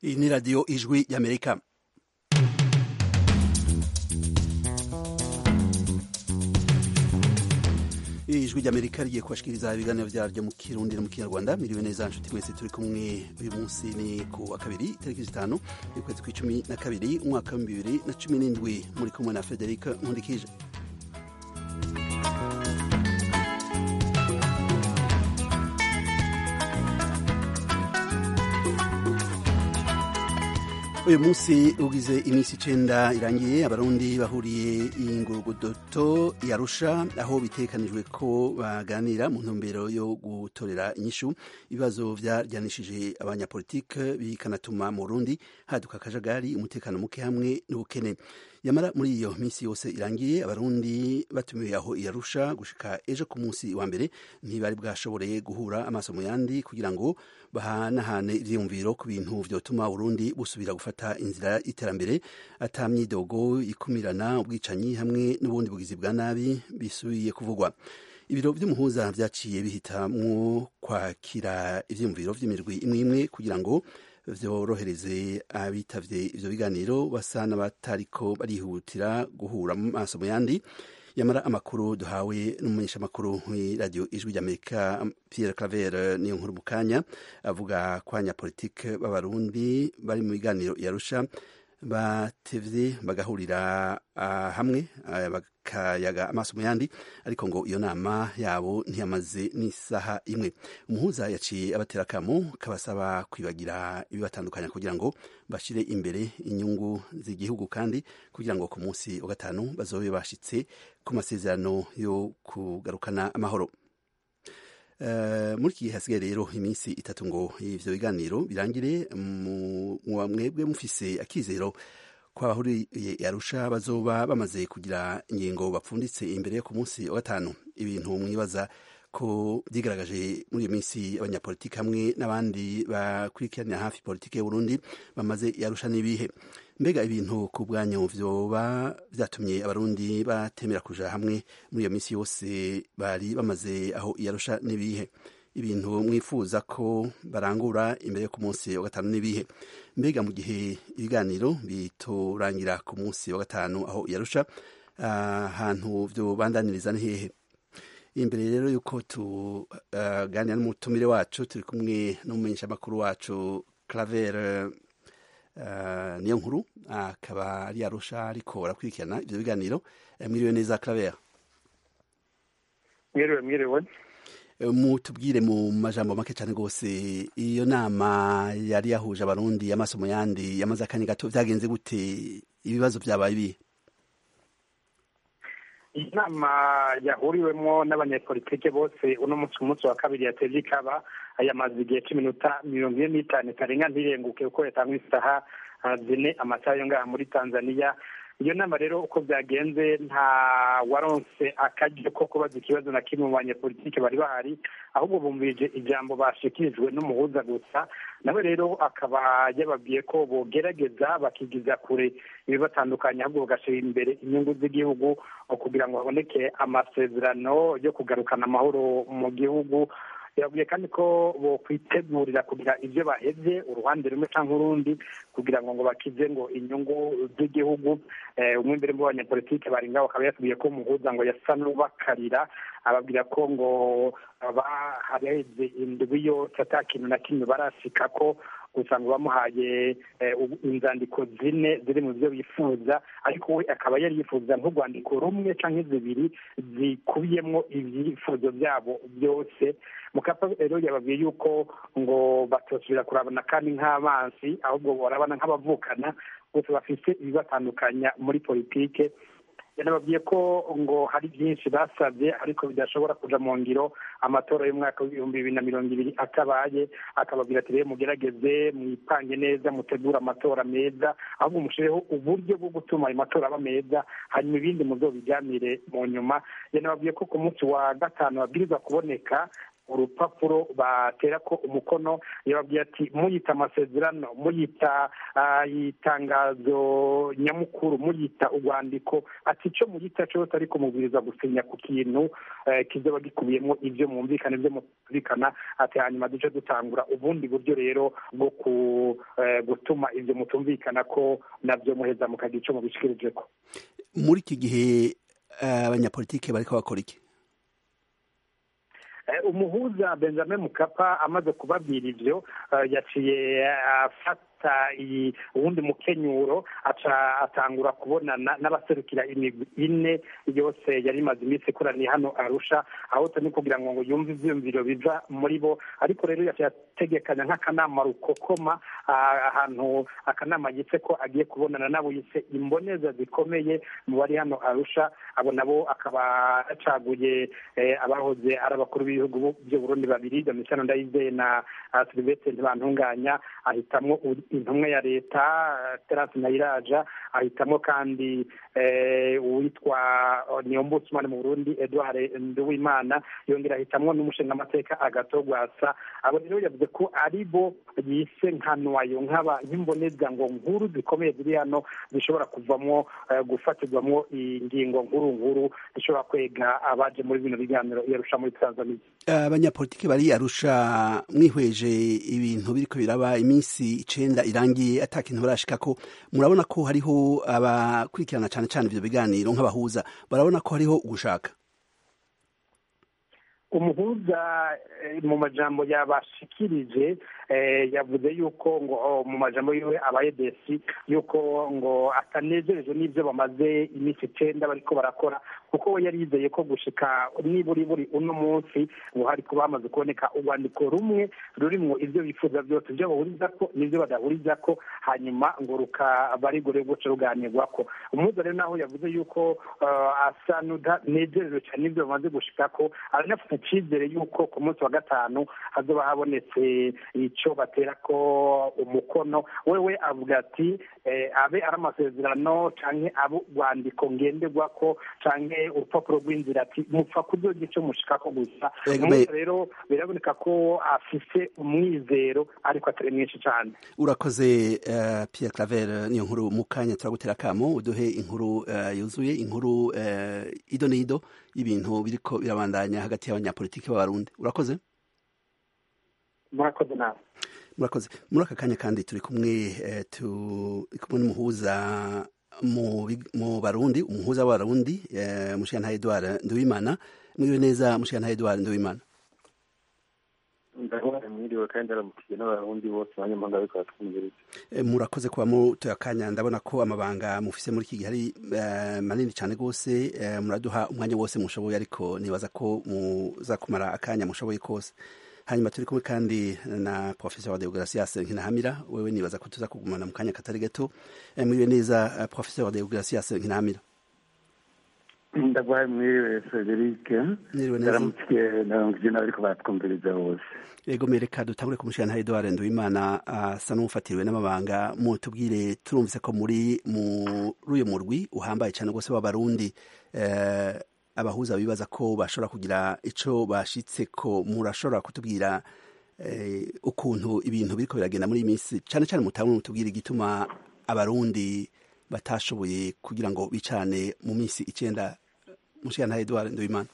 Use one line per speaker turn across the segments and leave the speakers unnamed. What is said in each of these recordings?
iyi ni radiyo ijwi y'amerika ijwi ry'amerika rigiye kubashikiriza ibiganiro byaryo mu kirundi no mu kinyarwanda miriwe neza nshuti mwese turi kumwe uyu munsi ni ku wa kabiri tariki zitanu y'ukwezi kw'icumi na kabiri umwaka wa bibiri na cumi n'indwi muri kumwe na frederic nkundikije uyu munsi ugize iminsi icenda irangiye abarundi bahuriye ingurugudoto yarusha aho bitekanijwe ko baganira mu ntumbero yo gutorera inyishu ibibazo vyaryanishije abanyapolitike bikanatuma mu burundi haduka akajagari umutekano muke hamwe n'ubukene yamara muri iyo minsi yose irangiye abarundi batumiwe aho yarusha gushika ejo ku munsi wa mbere ntibari bwashoboreye guhura amaso mu yandi kugira ngo bahanahane ivyiyumviro ku bintu vyotuma Burundi busubira gufata inzira y'iterambere ata myidogo ikumirana ubwicanyi hamwe n'ubundi bugizi bwa nabi bisubiye kuvugwa ibiro vy'umuhuza vyaciye bihitamwo kwakira ivyiyumviro vy'imirwi imwe imwe kugira ngo vyorohereze abitavye ivyo biganiro basa n'abatariko barihutira guhura mu maso mu yandi yamara amakuru duhawe n'umumenyeshamakuru w'iradiyo ijwi ry'amerika pierre claver niyo nkuru mu kanya avuga ko abanyapolitike b'abarundi bari mu biganiro yarusha batevye bagahurira uh, hamwe uh, bakayaga amaso mu yandi ariko ngo iyo nama yabo ntiyamaze n'isaha imwe umuhuza yaciye abatera akamo kabasaba kwibagira ibibatandukanya kugira ngo bashire imbere inyungu z'igihugu kandi kugira ngo ku munsi wa gatanu bazobe bashitse ku masezerano yo kugarukana amahoro Uh, muri iki gihe hasigaye rero iminsi itatu ngo ivyo biganiro birangire mwebwe mufise akizero ko abahuriye yarusha bazoba bamaze kugira ingingo bapfunditse imbere yo ku munsi wa gatanu ibintu mwibaza ko vyigaragaje muri iyo minsi abanyapolitiki hamwe n'abandi bakurikiranira hafi politiki y'uburundi bamaze yarusha n'ibihe mbega ibintu ku bwanyu vyoba vyatumye abarundi batemera kuja hamwe muri iyo minsi yose bari bamaze aho yarusha n'ibihe ibintu mwifuza ko barangura imbere yo ku munsi wa gatanu n'ibihe mbega mu gihe ibiganiro bitorangira ku munsi wa gatanu aho yarusha ahantu uh, vyobandaniriza ni hehe imbere rero yuko tuganira uh, n'umutumire wacu turi kumwe n'umumenyeshamakuru wacu claver uh, niyo nkuru akaba uh, ari arusha ariko barakurikirana ivyo biganiro mwiriwe neza claver
mwiriwe mwiriwe
mutubwire mu majambo make cyane rwose iyo nama yari yahuje abarundi amaso mu yandi yamaze akanya gato vyagenze gute ibibazo vyabaye ibihe
iyi nama yahuriwemo n'abanyepolitike bose uno munsi ku munsi wa kabiri yatevye ikaba yamaze igihe c'iminota mirongo ine n'itanu itarenga ntirenguke kuko yatangwa isaha zine amasaha yo ngaha muri tanzania iyo nama rero uko byagenze nta waronse akaryo ko kubaza ikibazo na kimwe mu banyepolitike bari bahari ahubwo bumvirije ijambo bashikirijwe n'umuhuza gusa nawe rero akaba yababwiye ko bogerageza bakigiza kure ibibatandukanye ahubwo bagashyira imbere inyungu z'igihugu kugira ngo haboneke amasezerano yo kugarukana amahoro mu gihugu yabwiye kandi ko bokwitegurira kugira ibyo bahevye uruhande rumwe cyangwa urundi kugira ngo ngo bakize ngo inyungu z'igihugu umwe imbere mu banyepolitike bari ngaho akaba yasubiye ko umuhuza ngo yasa n'ubakarira ababwira ko ngo haraheze indwi yose ata kintu na kimwe barashika ko gusa ngo bamuhaye inzandiko zine ziri mu byo bifuza ariko we akaba yari yifuza nk'urwandiko rumwe cyangwa zibiri zikubiyemo ibyifuzo byabo byose mukapa rero yababwiye yuko ngo batosubira kurabana kandi nk'abansi ahubwo barabana nk'abavukana bose bafite ibibatandukanya muri politike yanababwiye ko ngo hari byinshi basabye ariko bidashobora kuja mu ngiro amatora y'umwaka w'ibihumbi bibiri na mirongo ibiri atabaye akababwira ati rero mugerageze mwipange neza mutegure amatora meza ahubwo mushireho uburyo bwo gutuma ayo matora aba meza hanyuma ibindi muzobiganire mu nyuma yanababwiye ko ku munsi wa gatanu babwirizwa kuboneka urupapuro batera ko umukono yababwiye ati muyita amasezerano muyita itangazo nyamukuru muyita urwandiko ati icyo muyita cyose ariko mubwiriza gusinya ku kintu kizaba gikubiyemo ibyo mwumvikana ibyo mutumvikana ati hanyuma duce dutangura ubundi buryo rero bwo gutuma ibyo mutumvikana ko nabyo muheza mukagira icyo mubishikirije ko
muri iki gihe abanyapolitike bariko bakora iki
umuhuza benjamin mukapa amaze kubabwira ibyo yaciye afata iyi uwundi mukenyuro aca atangura kubonana n'abaserukira imigwi ine yose yari imaze iminsi ikoraniye hano arusha aho turi kugira ngo yumve ivyiyumviro biva muri bo ariko rero yaciye ategekanya nk'akanama rukokoma ahantu akanama yitse ko agiye kubonana nabo yise imboneza zikomeye mu bari hano arusha abo nabo akaba yacaguye abahoze ari abakuru b'ibihugu by'uburundi babiri domitiyano ndayizeye na silivestre ntibantunganya ahitamwo intumwa ya leta terasi ntayiraja ahitamo kandi uwitwa niyombusumani mu burundi edouard nduwimana yongera ahitamwo n'umushingamateka agatogwasa abo rero yavuze ko ari bo yise nka nwayo nk'aba nk'imboneza ngo nkuru zikomeye ziri hano zishobora kuvamo gufatirwamo ingingo nkuru nkuru zishobora kwega abaje muri bino biganiro yarusha muri tanzania
abanyapolitiki bari arusha mwihweje ibintu biriko biraba iminsi icenda irangiye ata kintu barashikako murabona ko hariho abakurikirana cane cane ivyo biganiro nk'abahuza barabona ko hariho ugushaka
umuhuza mu majambo yabashikirije yavuze yuko ngo mu majambo yiwe abaye desi yuko ngo atanezerejwe n'ibyo bamaze iminsi icenda bariko barakora kuko we yari yizeye ko gushika niburi buri uno munsi ngo hari kuba hamaze kuboneka urwandiko rumwe rurimwo ibyo bifuza byose ibyo bahuriza ko n'ibyo badahuriza ko hanyuma ngo rukaba rigore guca ruganirwako umuhuza rero naho yavuze yuko asa n'udanezerejwe cyane n'ibyo bamaze gushika ko aranafite icyizere yuko ku munsi wa gatanu hazoba habonetse icyo batera ko umukono wewe avuga ati abe ari amasezerano canke abe urwandiko ngenderwa ko canke urupapuro rw'inzira ati mupfa kuzoga icyo mushikako gusa umuntu rero biraboneka ko afise umwizero ariko atari mwinshi cyane
urakoze Pierre Claver niyo nkuru mu kanya turagutera akamo uduhe inkuru yuzuye inkuru ido n'ido y'ibintu biriko birabandanya hagati y'abanyapolitiki b'abarundi urakoze
murakoze nawe
murakoze muri aka kanya kandi turi kumwe turi kumwe n'umuhuza mu barundi umuhuza w'abarundi mushikana Edouard Nduwimana mwiriwe neza mushikana Edouard Nduwimana
ndabona mwiriwe kandi aramukiye n'abarundi bose abanyamahanga bariko baratwumviriza
murakoze kuba mutoye akanya ndabona ko amabanga mufise muri iki gihe ari manini cyane rwose muraduha umwanya wose mushoboye ariko nibaza ko muza kumara akanya mushoboye kose hanyuma turi kumwe kandi na professeur wa Deogracias Nkinahamira wewe nibaza ko tuza kugumana mu kanya katari gato mwiriwe neza professeur wa Deogracias Nkinahamira
ndagwaye mwiriwe Frederic ndaramukiye ndaramukije n'abariko batwumviriza bose
yego mereka dutangure kumushira nta Edouard Nduwimana asa n'ufatiriwe n'amabanga mutubwire turumvise ko muri muri uyu murwi uhambaye cyane rwose w'abarundi abahuza bibaza ko bashobora kugira ico bashitse ko murashobora kutubwira ukuntu ibintu biriko biragenda muri iyi minsi cyane cyane mutamwe mutubwira igituma abarundi batashoboye kugira ngo bicane mu minsi icenda mushika nta Edouard Nduwimana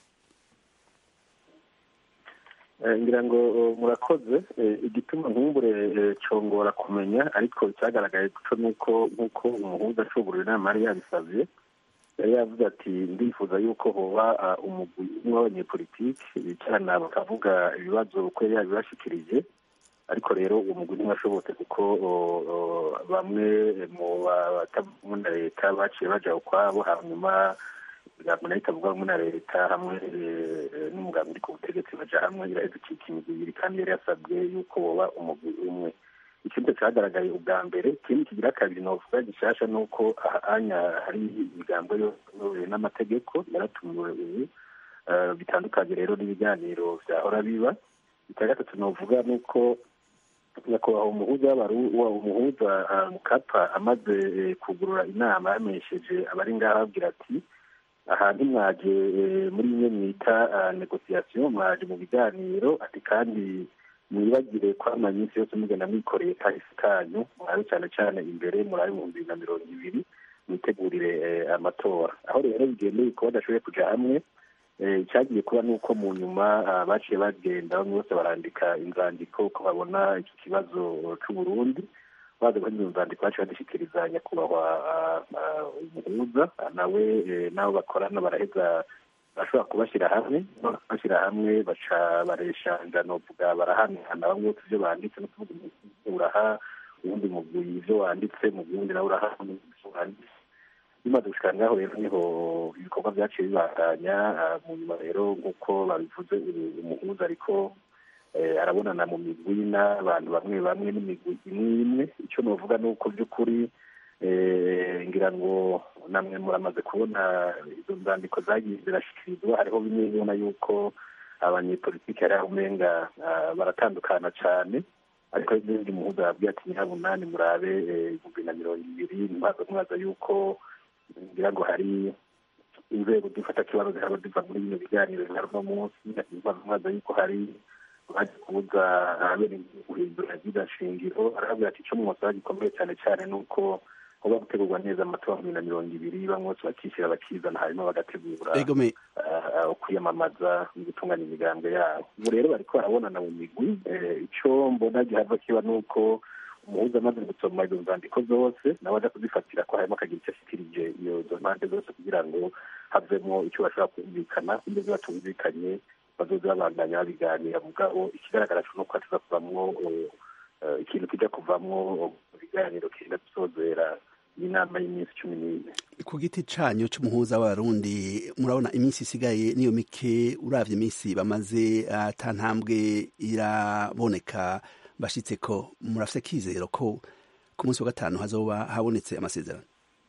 ngira ngo murakoze igituma nkumbure congora kumenya ariko cyagaragaye co nuko nk'uko umuhuza acubura inama yari yabisavye yari yavuze ati ndifuza yuko hoba umugwi umwe w'abanyepolitiki bicarana bakavuga ibibazo uko yari yabibashikirije ariko rero uwo mugwi ntiwashobotse kuko bamwe mu batavuga na leta baciye baja ukwabo hanyuma imigambi nayo itavuga hamwe na leta hamwe n'umugambi uri ku butegetsi baja hamwe iraheza icika imigwi ibiri kandi yari yasabwe yuko woba umugwi umwe ikindi cyagaragaye ubwa mbere ikindi kigira kabiri novuga gishasha ni uko ahanya hari imigambo yoyobowe n'amategeko yaratumiwe ubu bitandukanye rero n'ibiganiro vyahora biba icya gatatu novuga ni uko nyakubahwa umuhuza umuhuza mukapa amaze kugurura inama yamenyesheje abari ngaho ababwira ati aha ntimwaje muri bimwe mwita negosiyasiyo mwaje mu biganiro ati kandi mwibagire ko amanyinsi yose mugenda mwikoreye kahise kanyu murabe cyane cyane imbere murabe mu bibiri na mirongo ibiri mwitegurire amatora aho rero bigendeye ko badashoboye kuja hamwe icyagiye kuba ni uko mu nyuma baciye bagenda bamwe bose barandika inzandiko ko babona iki kibazo c'uburundi baza kuri izo nzandiko baciye badushyikiriza nyakubahwa umuhuza nawe n'abo bakorana baraheza bashobora kubashyira hamwe bashyira hamwe baca bareshanja novuga barahanahana bamwe bose ibyo banditse no kuvuga uraha uwundi mugwi ibyo wanditse mu wundi nawe uraha ibyo wanditse bimaze gushika ngaho rero niho ibikorwa byaciye bibandanya mu nyuma rero nk'uko babivuze umuhuza ariko arabonana mu migwi n'abantu bamwe bamwe n'imigwi imwe imwe icyo novuga ni uko by'ukuri ngira ngo namwe muramaze kubona izo nzandiko zagiye zirashyikirizwa hariho bimwe ubona yuko abanyepolitiki hari aho umenga baratandukana cyane ariko n'ibindi muhuza yabwiye ati nyirabunani murabe ibihumbi na mirongo ibiri ntibaza mwaza yuko ngira ngo hari inzego zifata kibazo zihaba ziva muri bino biganiro bihari uno munsi ntibaza mwaza yuko hari baje kubuza abene guhindura ryiza shingiro arabwira ati icyo mwosaba gikomeye cyane cyane ni uko kuba gutegurwa neza amatora bibiri na mirongo ibiri bamwe bose bakishyira bakizana hanyuma bagategura kwiyamamaza no gutunganya imigambwe yabo ubu rero bariko barabonana mu migwi icyo mbona gihava kiba ni uko umuhuza amaze gusoma izo nzandiko zose nawe aza kuzifatira ko harimo akagira icyo ashikirije izo mpande zose kugira ngo havemo icyo bashobora kumvikana ibyo batumvikanye bazoza babandanya babiganira mugabo ikigaragara cyo nuko hatuza kuvamwo ikintu kijya kuvamwo ibiganiro kenda gusozera inama y'iminsi cumi n'ine
ku giti canyu c'umuhuza w'abarundi murabona iminsi isigaye niyo mike uravye iminsi bamaze ata ntambwe iraboneka bashitse ko murafise kizero ko ku munsi wa gatanu hazoba habonetse amasezerano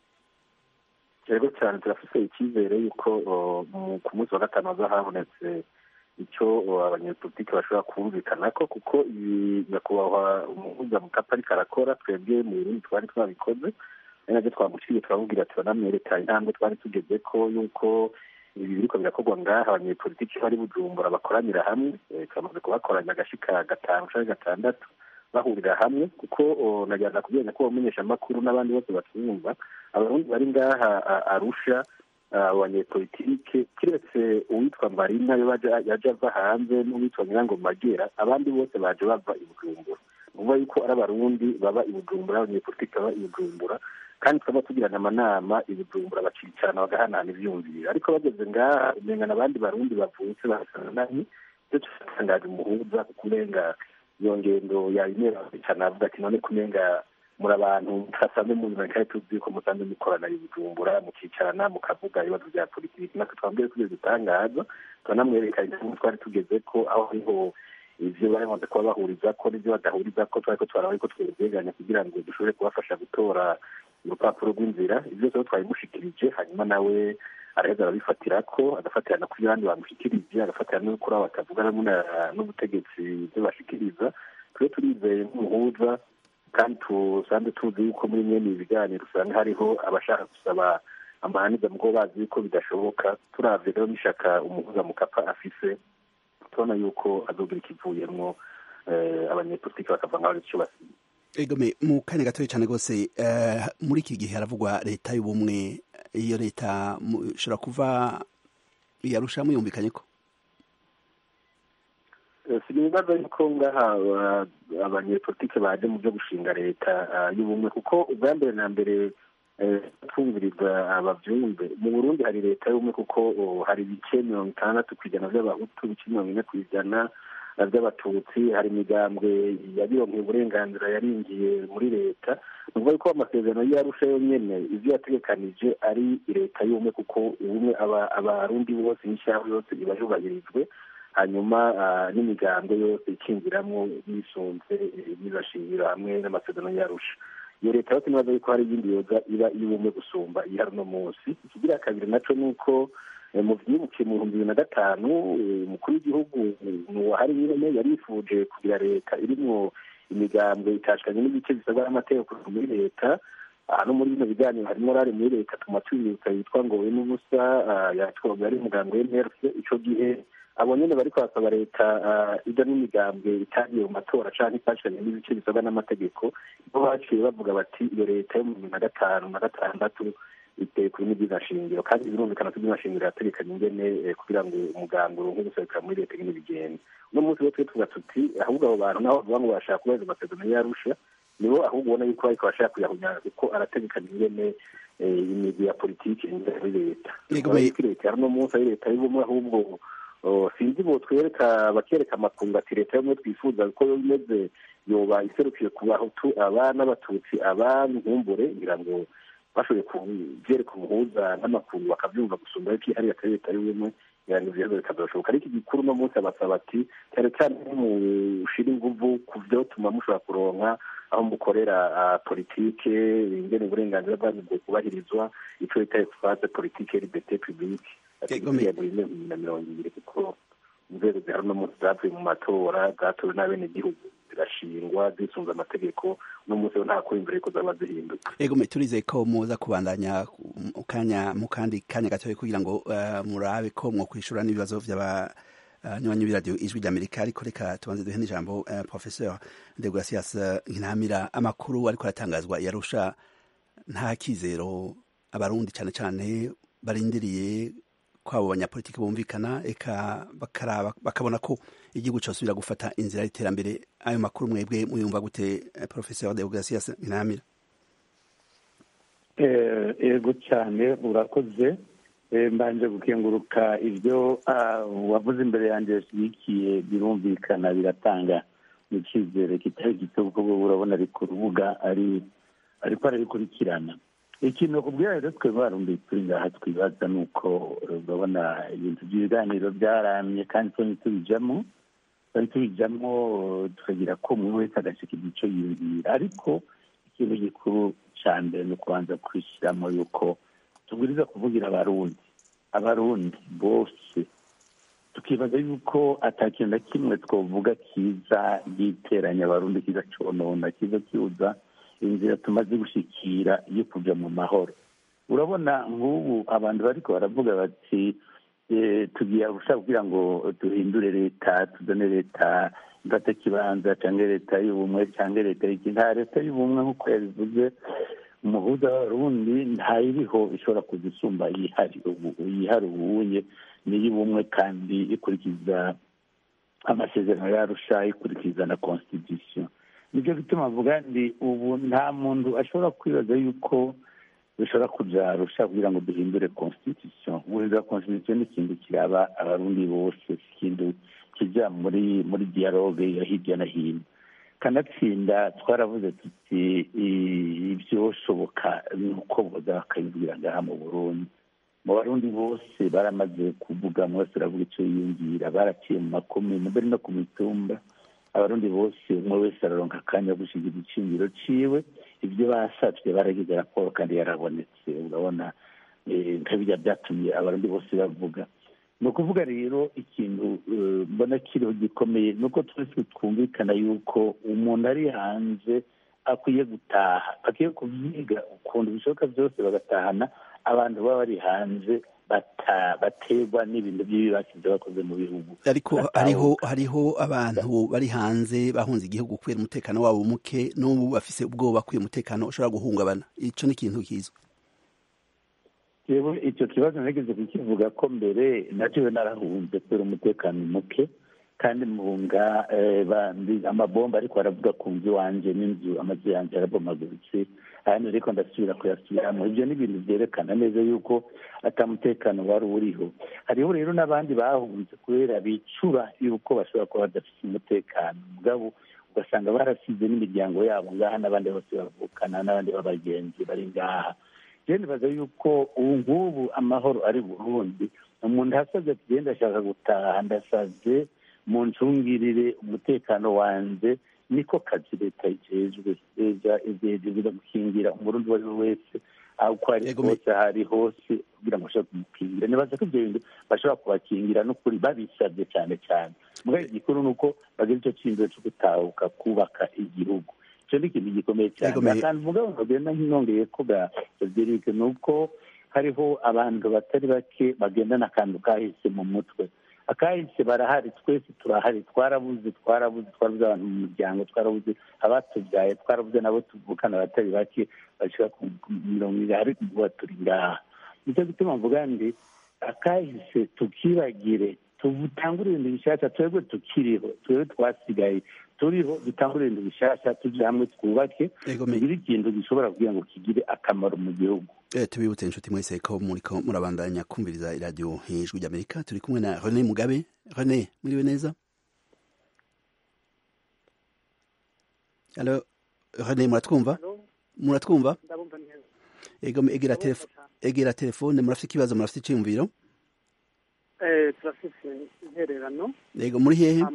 yego cyane turafise icyizere yuko ku munsi wa gatanu hazoba habonetse icyo abanyepolitiki bashobora kumvikana ko kuko ibi nyakubahwa umuhuza mukapa ariko arakora twebwe mu burundi twari twabikoze ari nabyo twamuciye turamubwira turanamwereka intambwe twari tugeze ko yuko ibi biriko birakorwa ngaha abanyepolitiki bari bujumbura bakoranira hamwe turamaze kubakoranya agashika gatanu canke gatandatu bahurira hamwe kuko nagerageza kubwira ko bamenyesha amakuru n'abandi bose batwumva abarundi bari ngaha arusha abanyepolitike kiretse uwitwa marina yo yaje ava hanze n'uwitwa nyirango magera abandi bose baje bava i bujumbura nuvuga yuko ari abarundi baba i bujumbura abanyepolitike baba i bujumbura kandi tukaba tugirana amanama i bujumbura bacicarana bagahanahana ivyumviro ariko bageze ngaha umengana abandi barundi bavutse basanananye ivyo tutangaje umuhuza kuko umenga iyo ngendo yayimera cyane avuga ati none kumenga muri abantu hasanzwe muzima kandi tuzi ko musanzwe mukorana i bujumbura mukicarana mukavuga ibibazo bya politiki natwe twambwiye ko ibyo dutangaza turanamwereka intambwe twari tugeze ko aho hariho ivyo bamaze kuba bahuriza ko n'ivyo badahuriza ko twariko twaraba ariko twegeranya kugira ngo dushobore kubafasha gutora urupapuro rw'inzira ivyo byose twabimushikirije hanyuma nawe araheza arabifatira ko agafatirana ku abandi bamushikirije agafatira no kuri abo batavuga n'ubutegetsi ibyo bashikiriza twe turizeye nk'umuhuza kandi tusanzwe tuzi yuko muri mwene ibi biganiro usanga hariho abashaka gusaba amahaniza mugo bazi yuko bidashoboka turavye rero n'ishaka umuhuza mukapa afise tubona yuko azogira ikivuyemwo abanyepolitiki bakava nk'aho icyo basize
egome mu kanya gatoya cyane rwose muri iki gihe haravugwa leta y'ubumwe iyo leta ishobora kuva yarusha muyumvikanye ko
sinibaza yuko ngaha abanyepolitike baje mu byo gushinga leta y'ubumwe kuko ubwa mbere na mbere twumviriza abavyumve mu burundi hari leta y'ubumwe kuko hari ibice mirongo itandatu ku ijana vy'abahutu ibice mirongo ine ku ijana by'abatutsi hari imigambwe yabironkeye uburenganzira yaringiye muri leta ni ukuvuga ko amasezerano y'arusha yonyene ivyo yategekanije ari leta y'ubumwe kuko ubumwe abarundi bose n'ishyiraho yose iba yubahirijwe hanyuma n'imigambwe yose ikinjiramwo bisunze bizashingiro hamwe n'amasezerano y'arusha iyo leta yose nibaza yuko hari iyindi yoza iba iy'ubumwe gusumba ihari uno munsi ikigira kabiri naco ni uko mu vyibuke mu bihumbi bibiri na gatanu umukuru w'igihugu nuwahari nyene yarifuje kugira leta irimwo imigambwe itashikanye n'ibice bisabwa n'amategeko muri leta no muri bino biganiro harimo rari muri leta tuma twibuka yitwa ngo we n'ubusa yatwaga ari umuganga w'emerse ico gihe abo nyene bariko basaba leta ija n'imigambwe itagiye mu matora canke ifashanye n'ibice bisabwa n'amategeko bo baciye bavuga bati iyo leta yo mu bibiri na gatanu na gatandatu iteye kuri n'ibyiza shingiro kandi birumvikana ko ibyiza shingiro yategekanye ingene kugira ngo umuganga uronke guserukira muri leta nyene bigenda uno munsi rero twe tuvuga tuti ahubwo abo bantu naho bavuga ngo bashaka kubahiriza amasezerano y'arusha nibo ahubwo ubona yuko bariko bashaka kuyahunyana kuko arategekanye ingene imigwi ya politiki ingene muri leta leta ya uno munsi ari leta y'ubumwe ahubwo sinzi bo twereka bakereka amakungu ati leta yomwe twifuza ko yo imeze yoba iserukiye ku bahutu aba n'abatutsi aba nkumbure ngira ngo bashoboye kubyereka umuhuza n'amakungu bakabyumva gusumba yuko ihari atari leta y'ubumwe ngira ngo ivyo bikazashoboka ariko igikuru uno munsi abasaba ati cyane cyane mushira inguvu ku vyotuma mushobora kuronka aho mukorera politike ingene uburenganzira bwanyu bwo kubahirizwa ico bita espace politike liberté publique na mirongo ibiri kuko inzego zihari uno munsi zavuye mu matora zatowe n'abenegihugu zirashingwa zisunze amategeko uno munsi nta kuri imbere yuko zaba zihinduka
ego turizeye ko muza kubandanya kanya mu kandi kanya gatoya kugira ngo murabe ko mwokwishura n'ibibazo vy'aba nywanyi b'iradiyo ijwi ry'amerika ariko reka tubanze duhe n'ijambo professeur de gracias nkinamira amakuru ariko aratangazwa yarusha nta kizero abarundi cyane cyane barindiriye ko abo banyapolitiki bumvikana eka bakaraba bakabona ko igihugu cyosubira gufata inzira y'iterambere ayo makuru mwebwe muyumva gute professeur de gracias nkinamira
yego cyane urakoze mbanje gukenguruka ibyo wavuze imbere yanjye yashyigikiye birumvikana biratanga icyizere kitari gito kuko urabona ari ku rubuga ari ariko arabikurikirana ikintu kubwira rero twe barundi turi ngaha twibaza ni uko urabona ibintu by'ibiganiro byaramye kandi twari tubijamo twari tubijamo tukagira ko umwe wese agashika igico yiyumvira ariko ikintu gikuru cya mbere ni ukubanza kwishyiramo yuko tubwiriza kuvugira abarundi abarundi bose tukibaza yuko atakintu na kimwe twavuga kiza giteranya abarundi kiza conona kiza kibuza inzira tumaze gushikira yo kuja mu mahoro urabona nk'ubu abantu bariko baravuga bati tugiye gushaka kugira ngo duhindure leta tuzane leta mfata kibanza cyangwa leta y'ubumwe cyangwa leta y'iki nta leta y'ubumwe nk'uko yabivuze umuhuza w'abarundi ntayiriho ishobora kuza isumba yihari yihari ubuye n'iy'ubumwe kandi ikurikiza amasezerano yarusha ikurikiza na constitution nibyo bituma avuga ndi ubu nta muntu ashobora kwibaza yuko dushobora kuja arusha kugira ngo duhindure constitution guhindura constitution ni ikintu kiraba abarundi bose ikintu kija muri muri dialogue ya hirya no hino kanatsinda twaravuze tuti ibyoshoboka ni uko boza bakabibwira ngaha mu burundi mu barundi bose baramaze kuvuga mwese uravuga icyo yiyumvira baraciye mu makomine mbere no ku mitumba abarundi bose umwe wese araronka akanya gushiga igiciro ciwe ibyo basavye baragize raporo kandi yarabonetse urabona nkabirya byatumye abarundi bose bavuga ni ukuvuga rero ikintu mbona kiriho gikomeye ni uko twese twumvikana yuko umuntu ari hanze akwiye gutaha akwiye kubyiga ukuntu bishoboka byose bagatahana abantu baba bari hanze baterwa n'ibintu by'ibibasize bakoze mu bihugu
ariko hariho hariho abantu bari hanze bahunze igihugu kubera umutekano wabo muke n'ubu bafise ubwoba ko uyu mutekano ushobora guhungabana ico ni ikintu kizwi
yewe icyo kibazo nageze kukivuga ko mbere nacyo narahunze kubera umutekano muke kandi muhunga amabomba ariko aravuga ku nzu iwanje n'inzu amazu yanjye arabomaguritse ahandi ariko ndasubira kuyasubiramo ibyo ni ibintu byerekana neza yuko atamutekano wari uriho hariho rero n'abandi bahunze kubera bicura yuko bashobora kuba badafite umutekano mugabo ugasanga barasize n'imiryango yabo ngaha n'abandi bose bavukana n'abandi b'abagenzi bari ngaha rero nibaza yuko ubu ngubu amahoro ari burundi umuntu asabye ati genda ashaka gutaha ndasaze mu ncungirire umutekano wanjye niko kazi leta ijejwe iza gukingira umurundi uwo ari we wese aho uko ari hose aho ari hose kugira ngo bashobore kumukingira nibaza ko ibyo bintu bashobora kubakingira n'ukuri babisabye cyane cyane mugabo igikuru ni uko bagira icyo cyizere cyo gutahuka kubaka igihugu icyo ni ikintu gikomeye cyane akantu mvuga ngo ngenda nkinongeye ko bwa federike ni uko hariho abantu batari bake bagendana akantu kahise mu mutwe akahise barahari twese turahari twarabuze twarabuze twarabuze abantu mu muryango twarabuze abatubyaye twarabuze nabo tuvukana abatari bake bashika ku mirongo ibiri ariko ubu turi ngaha nicyo gituma mvuga ndi akahise tukibagire tubutangure ibintu bishyashya twebwe tukiriho twebwe twasigaye turiho dutangure ibintu bishyashya tujye hamwe twubake tugire ikintu gishobora kugira ngo kigire akamaro mu gihugu
tubibutse inshuti mwese ko muriko murabandanya kumviriza iradiyo hejuru ry'amerika turi kumwe na rene mugabe rene muriwe neza alo rene muratwumva muratwumva egera telefone murafite ikibazo murafite icyiyumviro
turafite intererano
yego muri hehe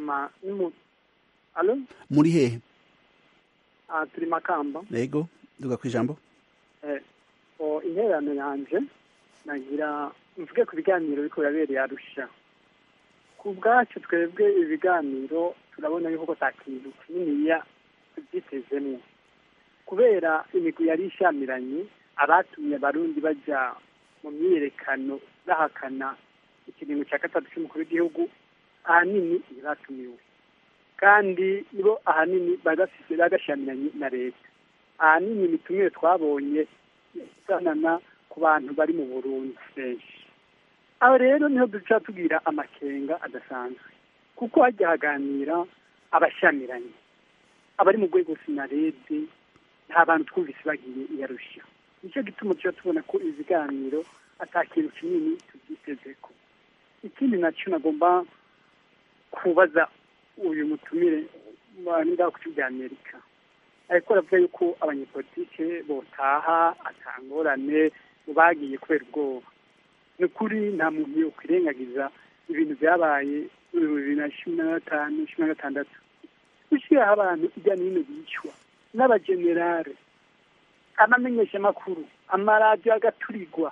muri hehe
turi makamba
yego duga ku ijambo
intererano yanjye nagira mvuge ku biganiro ariko birabereye arusha ku bwacu twebwe ibiganiro turabona yuko nta kintu kininiya tubyitezemo kubera imigwi yari ishyamiranye abatumye abarundi bajya mu myiyerekano bahakana ikiringo cya gatatu cy'umukuru w'igihugu ahanini ntibatumiwe kandi nibo ahanini bagafite bagashyamiranye na leta ahanini imitumire twabonye isanana ku bantu bari mu burundi benshi aho rero niho duca tubwira amakenga adasanzwe kuko hajya haganira abashyamiranye abari mu rwego sinarede nta bantu twumvise bagiye iyarushya nicyo gituma tuba tubona ko ibiganiro atakintu kinini tubyiteze ko ikindi nacyo nagomba kubaza uyu mutumire ngaho ku cya amerika ariko aravuga yuko abanyepolitike botaha atangorane bagiye kubera ubwoba ni ukuri nta muntu yakwirengagiza ibintu byabaye bibiri na cumi na gatanu cumi na gatandatu gushyiraho abantu hirya no hino bicwa n'abagenerale amamenyeshamakuru amaradiyo agaturigwa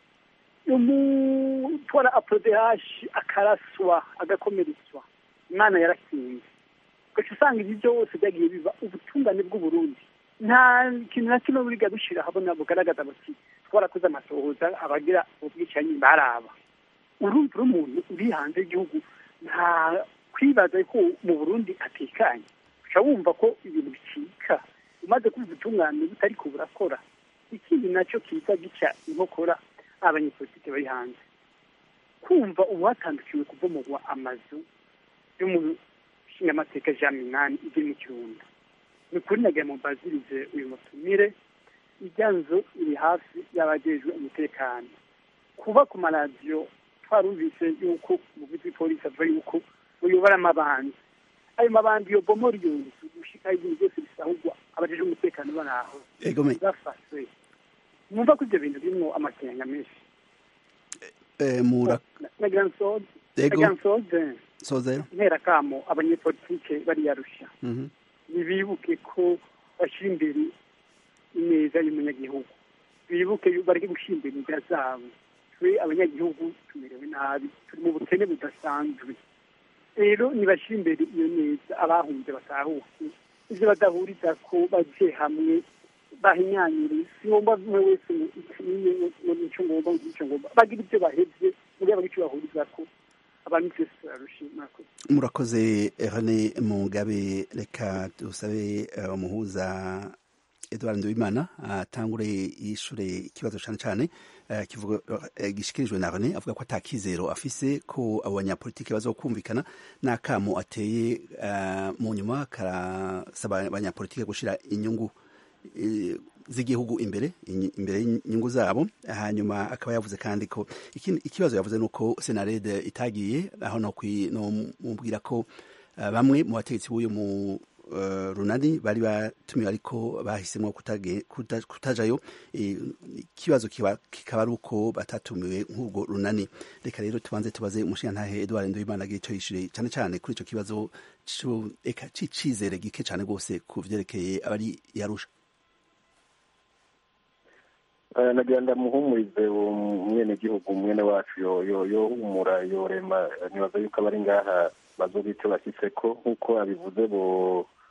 umutwara aporodehashi akaraswa agakomeretswa imana yarakinze ugaca usanga ibi byose byagiye biba ubutungane bw'uburundi nta kintu na kimwe buriga bishyira habona bugaragaza bati twarakoze amatohoza abagira ubwicanyi baraba urumva uri umuntu uri hanze y'igihugu nta kwibaza ko mu burundi atekanye uca wumva ko ibintu bicika umaze kumva ubutungane butari ko burakora ikindi nacyo kiza gica inkokora abanyepolitike bari hanze kumva ubu hatandukiwe kubomogwa amazu yo mu nshingamateka jean minani iri mu kirundo ni ukuri nagira mu bazirize uyu mutumire ijya nzu iri hafi y'abajejwe umutekano kuba ku maradiyo twarumvise yuko umuvuzi w'ipolisi avuga yuko uyobora amabandi ayo mabandi iyo bomora iyo nzu gushikaho ibintu byose bisahurwa abajejwe umutekano bari aho bafashwe mwumva ko ibyo bintu birimo amakenga menshi nagira nsoze
soze
ntera kamo abanyepolitike bariyarusha ntibibuke ko bashyira imbere ineza y'umunyagihugu bibuke bareke gushyira imbere inzira zabo twe abanyagihugu tumerewe nabi turi mu bukene budasanzwe rero nibashyira imbere iyo neza abahunze batahuke ibyo badahuriza ko bajye hamwe bahinyanyire si ngombwa umwe wese ngo nicyo ngomba nicyo ngomba bagira ibyo bahebye muri abo icyo bahuriza ko abantu twese turarushima
murakoze Rene Mugabe reka dusabe umuhuza Edouard Nduwimana atangure yishure ikibazo cyane cyane gishikirijwe na Rene avuga ko atakizero afise ko abo banyapolitike bazokumvikana n'akamo ateye mu nyuma karasaba abanyapolitike gushira inyungu z'igihugu imbere imbere y'inyungu zabo hanyuma akaba yavuze kandi ko ikibazo yavuze ni uko senarede itagiye aho no mubwira ko bamwe mu bategetsi b'uyu mu runani bari batumiwe ariko bahisemo kutajayo ikibazo kikaba ari uko batatumiwe nk'ubwo runani reka rero tubanze tubaze umushingantahe Edouard Nduwimana agira icyo yishyure cyane cyane kuri icyo kibazo cy'icizere gike cyane rwose ku byerekeye abari yarusha
nagira ndamuhumurize umwenegihugu mwene wacu yohumura yorema nibaza yuko abari ngaha bazoba icyo bashyitse ko nk'uko abivuze bo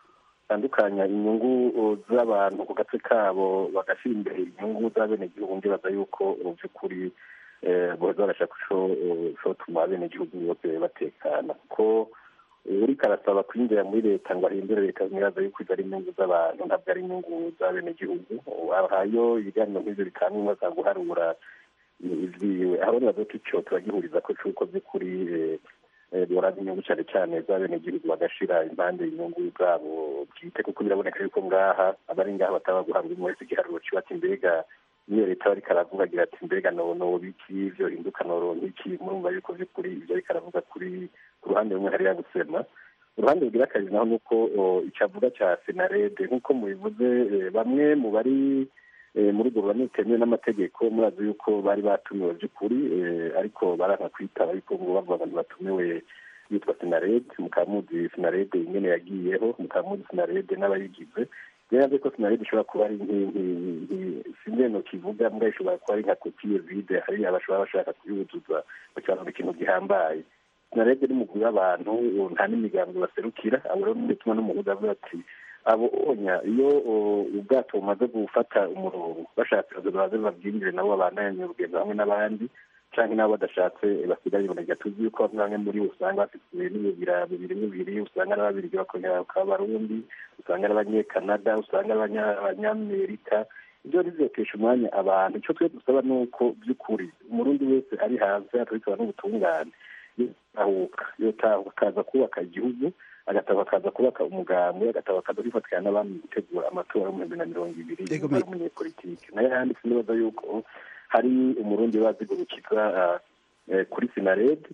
batandukanya inyungu z'abantu ku gace kabo bagashyira imbere inyungu z'abenegihugu ndibaza yuko mu by'ukuri boza barashaka shotuma abenegihugu bose batekana kuko uriko arasaba kwinjira muri leta ngo ahindure leta nibaza yuko izo ari inyungu z'abantu ntabwo ari inyungu z'abenegihugu ahayo ibiganiro nk'ivyo bitanga umaza guharura ivyiwe aho nibaza ko ico turagihuriza ko c'uko by'ukuri boraba inyungu cyane cyane z'abenegihugu bagashira impande inyungu zabo bwite kuko biraboneka yuko ngaha abari ngaha bataba guhabwa umwe wese igiharuro kiba ati mbega niyo leta bariko aravuga agira ati mbega nonoba iki ivyo hinduka noronka iki murumva yuko vy'ukuri ivyo ariko aravuga kuri ku ruhande rumwe hariya gusema uruhande rugira akazi naho nuko icavuga ca senarede nk'uko mubivuze bamwe mu bari muri urwo ruhande rutemewe n'amategeko murazi yuko bari batumiwe by'ukuri ariko baranka kwitaba ariko ngo bavuga abantu batumiwe yitwa senarede mukamuzi senarede ingene yagiyeho mukamuzi senarede n'abayigize rero ko sinarede ishobora kuba ari sinzi no kivuga mbwa ishobora kuba ari nka kopiye vide hari abashobora bashaka kuyuzuza bakibona ikintu gihambaye sinarede ni mugwi w'abantu nta n'imigambi baserukira abo rero bituma n'umuhuza avuga ati abo onya iyo ubwato bumaze gufata umurongo bashatse baze babwinjire nabo babandanye urugendo hamwe n'abandi canke nabo badashatse basigaye iboneka tuzi yuko bamwe bamwe muri bo usanga bafite n'ibibira bibiri bibiri usanga ari ababirigi bakongera bakaba abarundi usanga ari abanyekanada usanga ari abanyamerika ibyo bizotesha umwanya abantu icyo twe dusaba ni uko by'ukuri umurundi wese ari hanze atabikaba n'ubutungane yotahuka yotahuka akaza kubaka igihugu agataba akaza kubaka umugambi agataba akaza kwifatikanya n'abandi mu gutegura amatora y'ibihumbi na mirongo ibiri ari umunyepolitike nayo yanditse nibaza yuko hari umurundi bazigurukiza kuri sinarede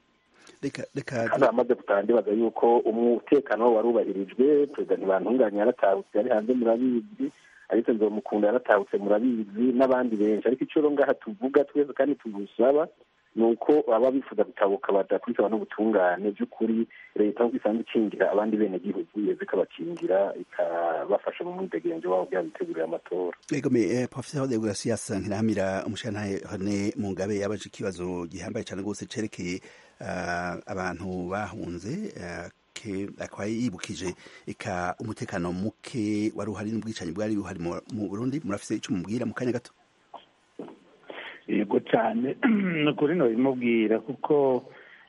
hano hamaze gutaha ndibaza yuko umutekano warubahirijwe perezida ntibantunganya yaratahutse yari hanze murabizi ariko nzomukunda yaratahutse murabizi n'abandi benshi ariko icyo ngaha tuvuga twese kandi tugusaba ni uko baba bifuza gutabuka badakurikirana n'ubutungane by'ukuri leta nk'uko isanzwe ikingira abandi benegihugu yeze ikabakingira ikabafasha mu mwidegenzo wabo kugira bitegurire amatora
egome professeur de gracias nkirahamira umushantahe hone mugabe yabaje ikibazo gihambaye cyane rwose cerekeye abantu bahunze akaba yibukije eka umutekano muke wari uhari n'ubwicanyi bwari buhari mu burundi murafise icyo mubwira mu kanya gato
yego cyane ni ukuri ntibimubwira kuko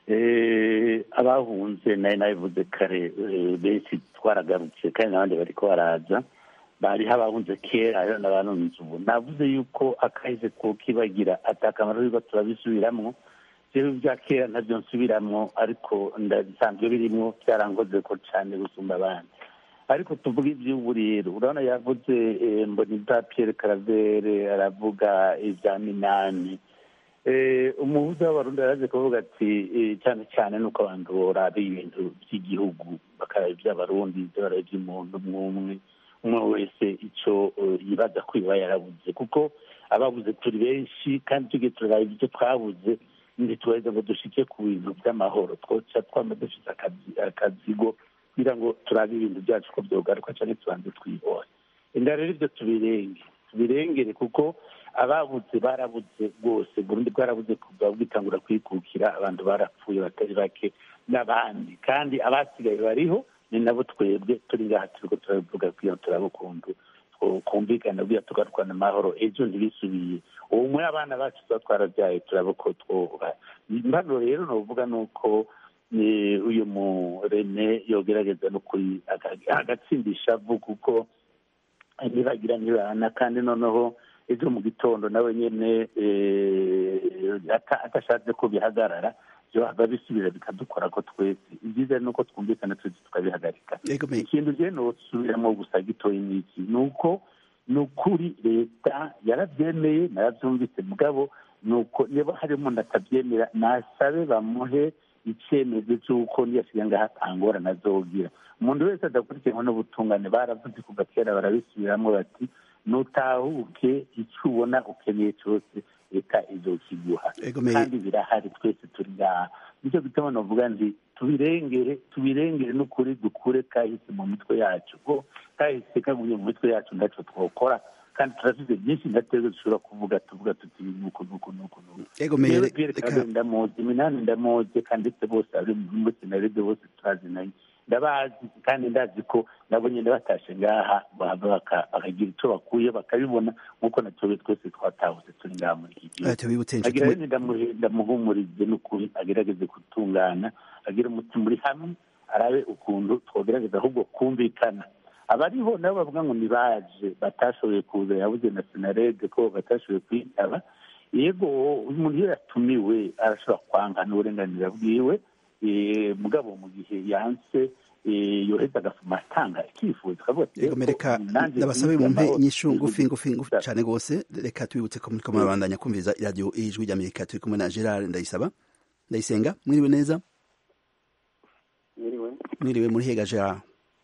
abahunze nayo nabivuze kare benshi twaragarutse kandi n'abandi bari ko baraza bariho abahunze kera hariho n'abanunze ubu navuze yuko akahise kukibagira atakamaro yuko turabisubiramwo rero ibya kera ntabyo nsubiramwo ariko ndabisanzwe birimo byarangoze ko cyane gusumba abandi ariko tuvuga iby'ubu rero urabona yavuze mboni bwa piyere karavere aravuga ibya minani umuhuza w'abarundi araje kuvuga ati cyane cyane nuko abantu boraba ibintu by'igihugu bakaraba iby'abarundi baraba iby'umuntu umwe umwe umwe wese icyo yibaza ko iba yarabuze kuko ababuze turi benshi kandi tugiye turaraba ibyo twabuze ntitubaheze ngo dushike ku bintu by'amahoro twoca twama dufite akazigo kugira ngo turabe ibintu byacu ko byogaruka cyane tubanze twibonye inda rero ibyo tubirenge tubirengere kuko ababuze barabuze rwose burundi bwarabuze kuva bwitangura kwikukira abantu barapfuye batari bake n'abandi kandi abasigaye bariho ni nabo twebwe turi ngaha turiko turabivuga kugira ngo turabe ukuntu kumvikana kugira tugarukana amahoro ejo ntibisubiye ubu muri abana bacu tuba twarabyaye turabe ko twoba mbano rero novuga ni uko uyu murene yogerageza no kuri agatsindisha vu kuko ntibagira ntibana kandi noneho ejo mu gitondo nawe nyine atashatse ko bihagarara byohava bisubira bikadukora ko twese ibyiza ni uko twumvikana twese tukabihagarika ikintu rero nosubiramo gusa gitoya n'iki ni uko ni ukuri leta yarabyemeye narabyumvise mugabo ni uko niba hari umuntu atabyemera nasabe bamuhe icyemezo cy'uko niyasiga ngaho atangorana azogira umuntu wese adakurikiranwa n'ubutungane baravuze kuva kera barabisubiramo bati nutahuke icyo ubona ukeneye cyose leta izokiguha kandi birahari twese turi ngaha nicyo gituma navuga nti tubirengere tubirengere n'ukuri dukure kahise mu mitwe yacu ko kahise kagumye mu mitwe yacu ntacyo twokora kandi turafite byinshi ndateze dushobora kuvuga tuvuga tuti nuku nuku nuku nuku ndamuzi iminani ndamuzi kandi ndetse bose ari muri senarede bose turazinanye ndabazi kandi ndazi ko nabo nyine batashe ngaha bahava bakagira icyo bakuye bakabibona nk'uko natwe twese twatahutse turi ngaha muri iki gihugu agira rero ndamuhumurize n'ukuri agerageze gutungana agira umutima uri hamwe arabe ukuntu twogerageza ahubwo kumvikana abariho nabo bavuga ngo ntibaje batashoboye kuza yabuze na senarede ko batashoboye kwitaba yego umuntu iyo yatumiwe arashobora kwanga n'uburenganzira bwiwe mugabo mu gihe yanse yoheza agasoma atanga icyifuzo kavuga ati
reka ndabasabe mumpe inyishu ngufi ngufi ngufi cyane rwose reka tubibutse ko muriko murabandanya kumviriza iradiyo ijwi ry'amerika turi kumwe na gerard ndayisaba ndayisenga mwiriwe neza
mwiriwe
mwiriwe muri hega gerard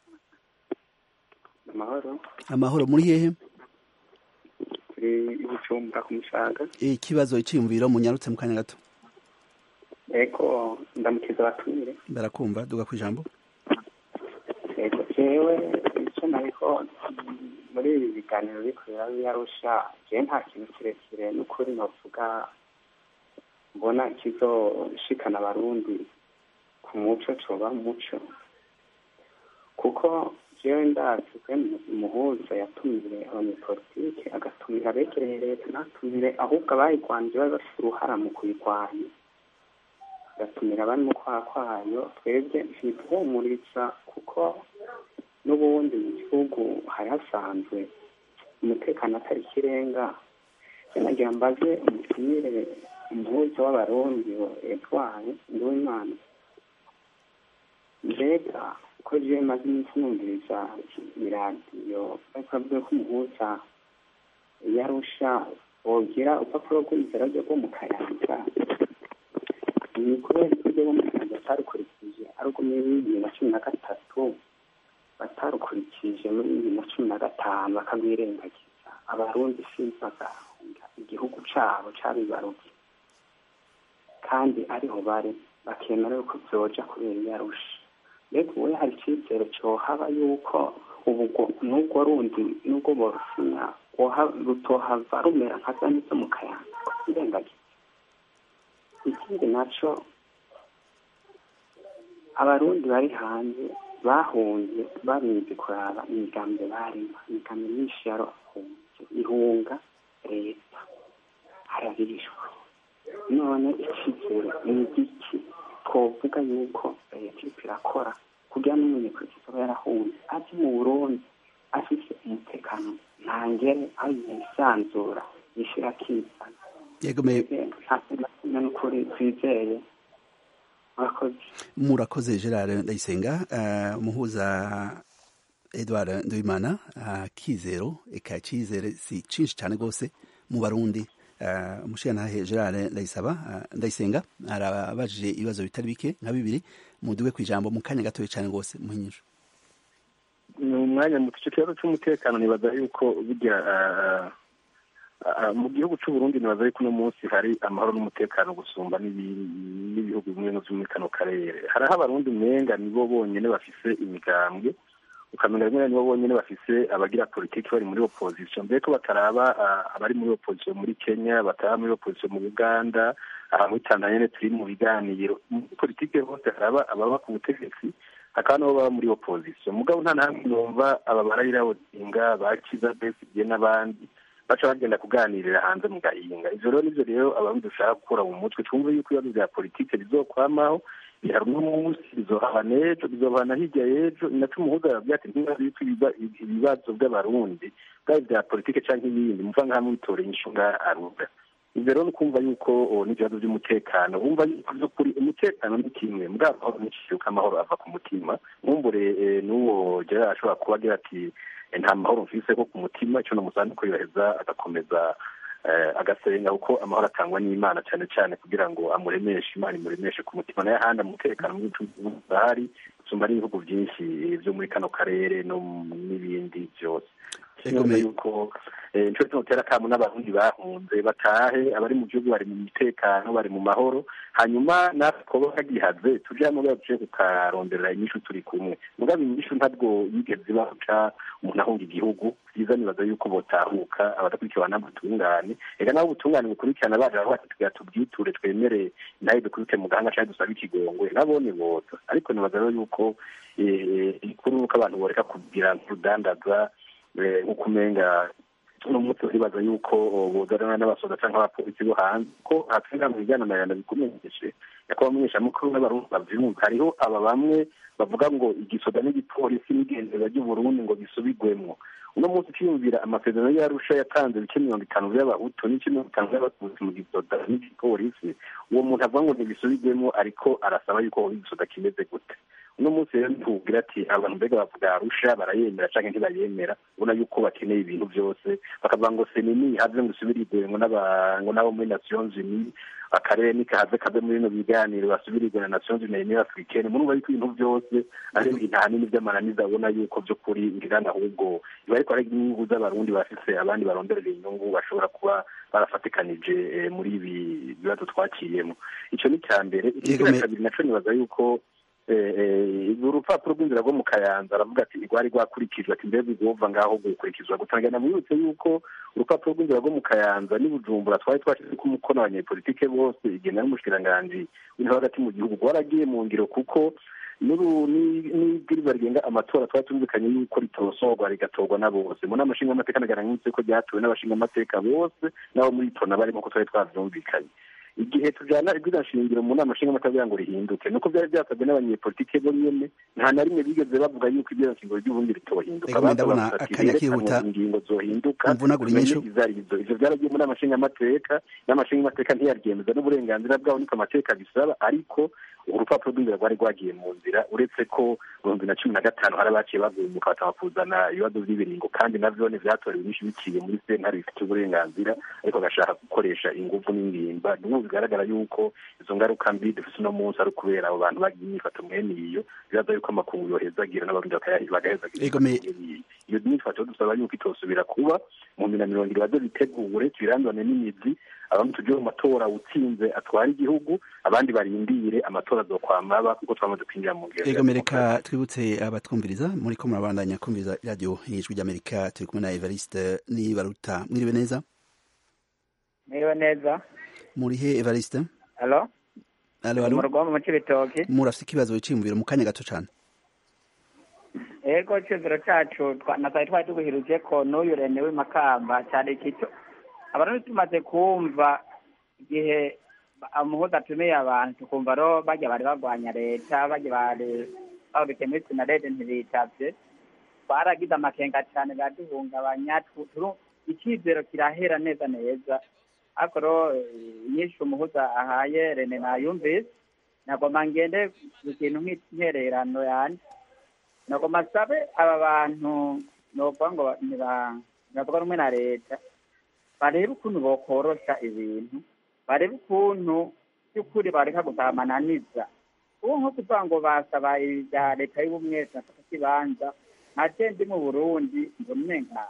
amahoro
amahoro muri hehe
turi ibucumbura ku musaga
ikibazo iciyumviro munyarutse mu kanya gato
ego ndamukiza abatumire
barakumva duga ku ijambo
ego jewe icyo nariko muri ibi biganiro bikorera biyarusha jewe nta kintu kirekire n'ukuri novuga mbona kizoshikana abarundi ku muco coba umuco kuko jewe ndazi kwe umuhuza yatumire abanyepolitike agatumira abegereye leta ntatumire ahubwo abayigwanje bari bafite uruhara mu kuyigwanya agatumira abari mu kwaha kwayo twebwe ntituhumuriza kuko n'ubundi mu gihugu hari hasanzwe umutekano atari ikirenga nagira mbaze umutumire umuhuza w'abarundi edward nduwimana mbega uko jewe maze iminsi numviriza iradiyo ariko avuga ko umuhuza yarusha wogira urupapuro rw'inzira ryo rwo mu kayanza ni kubera ko rwo mu kayanza batarukurikije ari urwo muri bibiri na cumi na gatatu batarukurikije muri bibiri na cumi na gatanu bakabwirengagiza abarundi sinzi bagahunga igihugu cabo cabibaruvye kandi ariho bari bakemera yuko vyoja kubera iyarusha mbega ubu hari icyizere cyohaba yuko ubwo n'ubwo rundi n'ubwo borusinya rutohava rumera nka za nizo mu kayanza irengagiza ikindi naco abarundi bari hanze bahunze barinze kuraba imigambi barimo imigambi myinshi yarahunze ihunga leta harabishwa none icyizere ni igiki twovuga yuko leta iriko irakora kugira n'umunyepolitiki aba yarahunze azi mu burundi afise umutekano ntangere aho yisanzura yishira akizana nta kintu na kimwe n'ukuri twizeye murakoze
murakoze gerard ndayisenga umuhuza edward nduwimana kizero eka icyizere si cinshi cyane rwose mu barundi umushirantahe gerard ndayisaba ndayisenga arabajije ibibazo bitari bike nka bibiri muduwe ku ijambo mu kanya gatoya cyane rwose muhinyije
ni umwanya muto icyo kibazo cy'umutekano nibaza yuko bijya mu gihugu cy'u Burundi nibaza yuko uno munsi hari amahoro n'umutekano gusumba n'ibihugu bimwe byo muri kano karere hariho abarundi umenga nibo bonyine bafise imigambwe ukamenya rimwe nibo bonyine bafise abagira politiki bari muri opposition mbere ko bataraba abari muri opposition muri kenya bataraba muri opposition mu uganda aha muri tanzania turi mu biganiro muri politiki hose haraba ababa ku butegetsi hakaba nabo baba muri opposition mugabo nta nahamwe numva aba barayira odinga bakiza besigye n'abandi baca bagenda kuganirira hanze mu gahinga ivyo rero nivyo rero abarundi dushaka gukura mu mutwe twumve yuko ibibazo vya politike bizokwamaho bihari uno munsi bizohana ejo bizohana hirya y'ejo naco umuhuza arabwira ati ntibazi yuko ibibazo by'abarundi bwaba vya politike canke ibindi muva nkahamwe bitoreye inshinga aruga ivyo rero ni ukumva yuko n'ibibazo by'umutekano wumva yuko vy'ukuri umutekano ni kimwe mbwa amahoro n'ikiyuka amahoro ava ku mutima nkumbure n'uwo gerard ashobora kuba agira ati nta mahoro mfise ko ku mutima ico namusanze ko yoheza agakomeza agasenga kuko amahoro atangwa n'imana cyane cyane kugira ngo amuremeshe imana imuremeshe ku mutima nayo ahandi umutekano mw'igihugu ahari usumba n'ibihugu byinshi byo muri kano karere no n'ibindi byose sinumva yuko nico tumutera akamu n'abarundi bahunze batahe abari mu gihugu bari mu mutekano bari mu mahoro hanyuma natwe koba kagihaze tuje hamwe baje kukaronderera inyishu turi kumwe mugabo inyishu ntabwo yigeze baca umuntu ahunga igihugu vyiza nibaza yuko botahuka abadakurikirwa n'amatungane ega naho ubutungane bukurikirana baje aho tugira tubwiture twemere nawe dukubite mu gahanga canke dusabe ikigongwe nabone boza ariko nibaza rero yuko ikuru nuko abantu boreka kugira nk'urudandaza nk'uko umenga uno munsi uribaza yuko bozana n'abasoda canke abapolisi bo hanze ko hatsinda mu bijyananirana bikumenyeshe nyakubahwa mumenyeshamukuru n'abarundi bavyumva hariho aba bamwe bavuga ngo igisoda n'igipolisi n'igenzura ry'uburundi ngo bisubigwemwo uno munsi ukiyumvira amasezerano y'arusha yatanze ibice mirongo itanu by'abahutu n'ibice mirongo itanu by'abatutsi mu gisoda n'igipolisi uwo muntu avuga ngo ntibisubigwemo ariko arasaba yuko igisoda kimeze gute uno munsi rero ntubwira ati abantu mbega bavuga arusha barayemera canke ntibayemera ubona yuko bakeneye ibintu byose bakavuga ngo senini have ngo isubirirwe ngo ngo n'abo muri nations unies akarere nikahaze kave muri bino biganiro basubirirwe na nations unies union africaine murumva yuko ibintu byose ari ibintu ahanini vy'amananiza abona yuko vy'ukuri ngirana ahubwo biba ariko ari inyungu z'abarundi bafise abandi baronderera inyungu bashobora kuba barafatikanije muri ibi bibazo twakiyemo ico ni icya mbere ikigira kabiri naco nibaza yuko urupapuro rw'inzira rwo mu kayanza aravuga ati rwari rwakurikijwe ati mbega ugomva ngaho gukurikizwa gutangana mwibutse yuko urupapuro rw'inzira rwo mu kayanza n'i bujumbura twari twashyize ko umukono abanyepolitike bose igenda n'umushikiranganji w'intebe hagati mu gihugu rwaragiye mu ngiro kuko n'ibwiriza rigenga amatora twari tumvikanye yuko ritosorwa rigatorwa na bose mu nama nshingamateka nagaragara ko ryatowe n'abashingamateka bose n'abo muri tona barimo ko twari twavyumvikanye igihe tujyana ibwirizwa nshingiro mu nama nshingamateka ngo rihinduke nuko byari byasabwe n'abanyepolitike bo nyene nta na rimwe bigeze bavuga yuko ibwirizwa nshingiro ry'uburundi ritohinduka
ndabona akanya kihuta
ingingo zohinduka
mvunagura inyishu
izarizo ivyo vyaragiye mu nama nshingamateka nama nshingamateka ntiyaryemeza n'uburenganzira bwabo niko amateka bisaba ariko urupapuro rw'inzira rwari rwagiye mu nzira uretse ko mu bihumbi na cumi na gatanu hari abaciye bagumuka bataba kuzana ibibazo by'ibiringo kandi navyo ntivyatorewe inyinshi biciye muri sentare bifite uburenganzira ariko agashaka gukoresha inguvu n'ingimba n'ubu bigaragara yuko izo ngaruka mbi dufise uno munsi ari ukubera abo bantu bagiye imyifato mwene iyo biraza yuko amakungu yohezagira n'abarundi bagahezagira iyo myifato dusaba yuko itosubira kuba mu bihumbi na mirongo ibiri baze bitegure tuyirandurane n'imizi abamwe tujye mu matora utsinze atwara igihugu abandi barindire amatora azokwamaba kuko twamaze kwinjira mu ngero
ego mereka twibutse abatwumviriza muri ko murabandanya kumviriza radiyo ijwi ry'amerika turi kumwe na evariste nibaruta mwiriwe neza
mwiriwe neza
muri he evariste
alo
alo alo
mu rugo mu cibitoki
murafite ikibazo wiciyumviro mu kanya gato cane
ego iciyumviro cacu natari twari tuguhiruje ko n'uyu rene w'imakamba cari kito abarundi tumaze kumva igihe umuhuza atumiye abantu tukumva ro barya bari barwanya leta barya bari babike muri sinarede ntibitavye twaragize amakenga cane biraduhungabanya icizero kirahera neza neza ariko ro inyinshi umuhuza ahaye rene nayumvise nagomba ngende ku kintu nk'intererano yanje nagomba sabe aba bantu novuga ngo ntibavuga rumwe na leta barebe ukuntu bokorosha ibintu barebe ukuntu by'ukuri bareka gusamananiza ubu nko kuvuga ngo basaba ibya leta y'ubumwe turafata ikibanza nka ndi mu burundi ngo nenga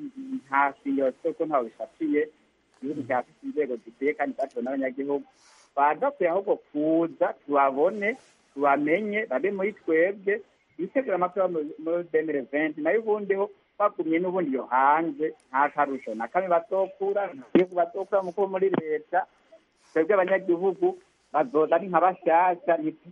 nta fiyose ko ntawe bifatiye igihugu cyafite inzego zikwiye kandi zatowe n'abanyagihugu bagakwiye ahubwo kuza tubabone tubamenye babe muri twebwe bitegura amatora muri demire venti nayo ubundi ho bagumye n'ubundi yo hanze nta karusho na kamwe bazokura ntagihugu bazokura muko muri leta twebwe abanyagihugu bazoza ari nka bashyashya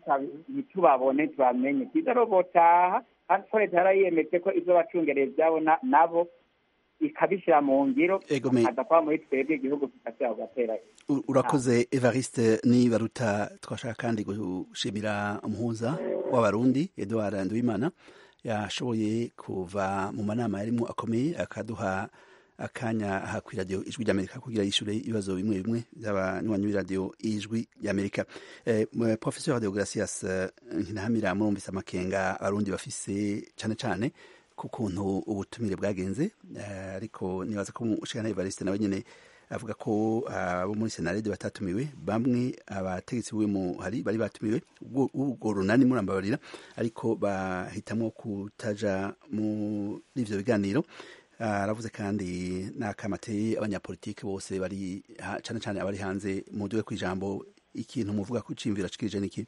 ntitubabone tubamenye byiza rero botaha kandi ko leta yarayiyemeje ko izo bacungereye ibyabo nabo ikabishyira mu ngiro aza kuba muri twebwe igihugu kigashyira kugatera
urakoze evariste nibaruta twashaka kandi gushimira umuhuza w'abarundi eduard nduwimana yashoboye kuva mu manama yarimo akomeye akaduha akanya aha ku iradiyo ijwi ry'amerika kugira yishyure ibibazo bimwe bimwe by'abanywanyi b'iradiyo ijwi ry'amerika professeur deogratias nkinahamira murumvise amakenga abarundi bafise cyane cyane ku kuntu ubutumire bwagenze ariko nibaza ko ushikana evariste nawe nyine avuga ko abo muri senarede batatumiwe bamwe abategetsi b'uwo muhari bari batumiwe ubwo runani murambabarira ariko bahitamwo kutaja muri ivyo biganiro aravuze kandi n'akamateye abanyapolitiki bose bari cyane cyane abari hanze muduwe ku ijambo ikintu muvuga ko iciyumviro ashikirije niki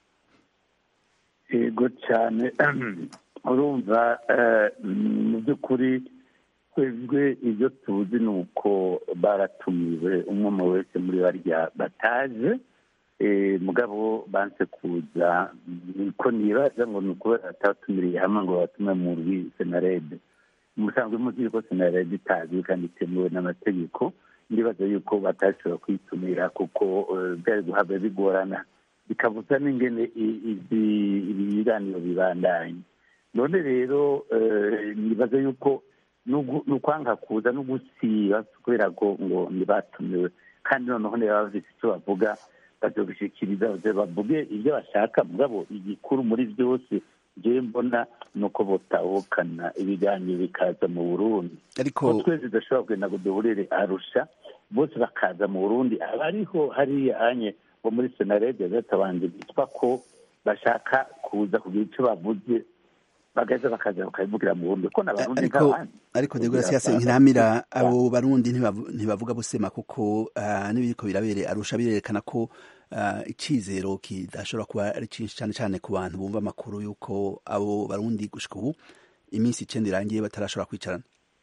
yego cyane urumva mu by'ukuri twebwe ibyo tuzi ni uko baratumiwe umwe wese muri barya bataje mugabo banse kuza niko nibaza ngo ni ukubera batatumiriye hamwe ngo batume mu rwi senarede musanzwe muzi ko senarede itazwi kandi itemewe n'amategeko ndibaza yuko batashobora kwitumira kuko byari guhabwa bigorana bikabuza n'ingene ibiganiro bibandanye none rero nibaza yuko ni ukwanga kuza no gusiba kubera ko ngo ntibatumiwe kandi noneho niba bafite icyo bavuga bazobishikiriza bavuge ibyo bashaka mugabo igikuru muri byose njyewe mbona ni uko botahukana ibiganiro bikaza mu burundi
ariko
twese tudashobora kugenda ngo duhurire arusha bose bakaza mu burundi abariho hariya anye bo muri senarede batabanje bitwa ko bashaka kuza kugira icyo bavuze bagaza bakaza bakabivugira mu burundi ko n'abarundi
ariko
nk'abandi
ariko degracias ntiramira abo barundi ntibavu- ntibavuga busema kuko ah, n'ibiriko birabere arusha birerekana ko ah, icizero kidashobora kuba ari cyinshi cyane cyane ku bantu bumva amakuru y'uko abo barundi gushika ubu iminsi icenda irangiye batarashobora kwicarana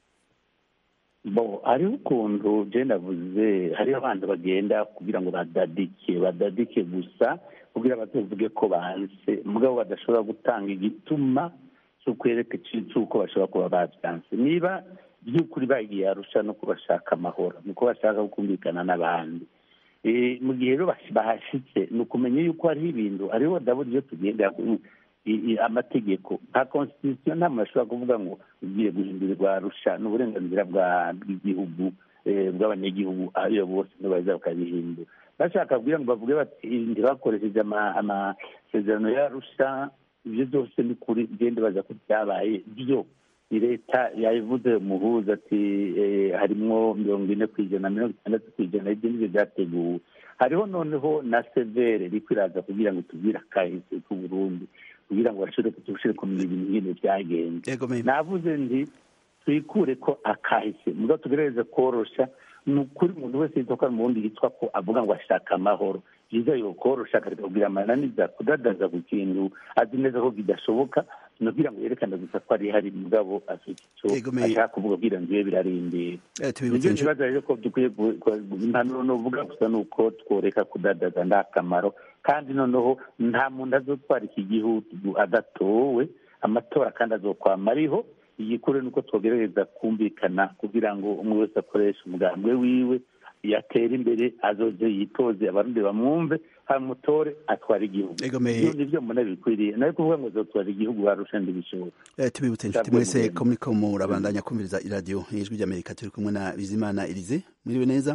bo hariho ukuntu je navuze hariho abantu bagenda kugira ngo badadike badadike gusa kugira bazovuge ko banse mugabo badashobora gutanga igituma c'ukwereka c'uko bashobora kuba bavyanse niba by'ukuri bagiye arusha no kubashaka amahoro nuko bashaka kumvikana n'abandi Eh, mu gihe rero bash- bahashitse ni ukumenya yuko hariho ibintu hariho ndabona iyo tugenda i- i- amategeko nka constitution nta muntu ashobora kuvuga ngo ugiye guhindurirwa arusha ni uburenganzira bwa- bw'igihugu eh, bw'abanyagihugu ayo bose nibaza bakabihindura bashaka kugira ngo bavuge bati ntibakoresheje ama- amasezerano y'arusha ibyo byose ni kuri genda baza ko byabaye byo ni leta yabivuze umuhuza ati eh, harimwo mirongo ine ku ijana mirongo itandatu ku ijana ibyo nibyo byateguwe hariho noneho na severe iriko iraza kugira ngo tubwire akahise k'uburundi kugira ngo bashobore tushobore kumenya ibintu nyine byagenze
yego me
navuze nti twikure ko akahise muga tugerageze korosha ni ukuri umuntu wese yitwa ko ari mu wundi yitwa ko avuga ngo ashaka amahoro byiza yokorosha akareka kugira amananiza kudadaza ku kintu azi neza ko bidashoboka nubwira ngo yerekane gusa ko ari hari mugabo afite icyo
Yego, me-
ashaka kuvuga kugira ngo ibe birarindira
Eh, tubibutse
nibyo
inshu-
kibazo rero ko dukwiye gu- gu- impanuro novuga gusa ni uko tworeka kudadaza nta kamaro kandi noneho nta muntu azotwara iki gihugu adatowe amatora kandi azokwama ariho igikuru ni uko twogerageza kumvikana kugira ngo umwe wese akoreshe umugambwe wiwe yatera imbere azoze yitoze abarundi bamwumve hamutore atwara igihugu
Ego, me-
Ibyo nivyo mbona bikwiriye nawe kuvuga ngo azotwara igihugu warusha ntibishoboka
Eh, tubibutse inshuti
Cyabwe
mwese
mugende.
ko muriko murabandanya kumviriza iradiyo ijwi ry'amerika turi kumwe na bizimana elize mwiriwe neza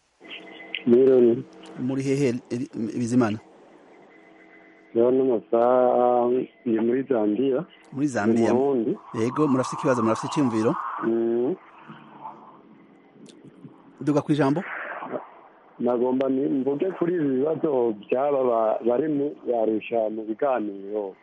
rero
muri hehe Eli- bizimana
rero n'amasaha ni muri zambiya
muri
mu
zambia
burundi
yego murafite ikibazo murafite icyumviro
Mm,
duga ku ijambo
nagomba ni- mvuge kuri ibi bibazo by'aba ba- bari mu barusha mu biganiro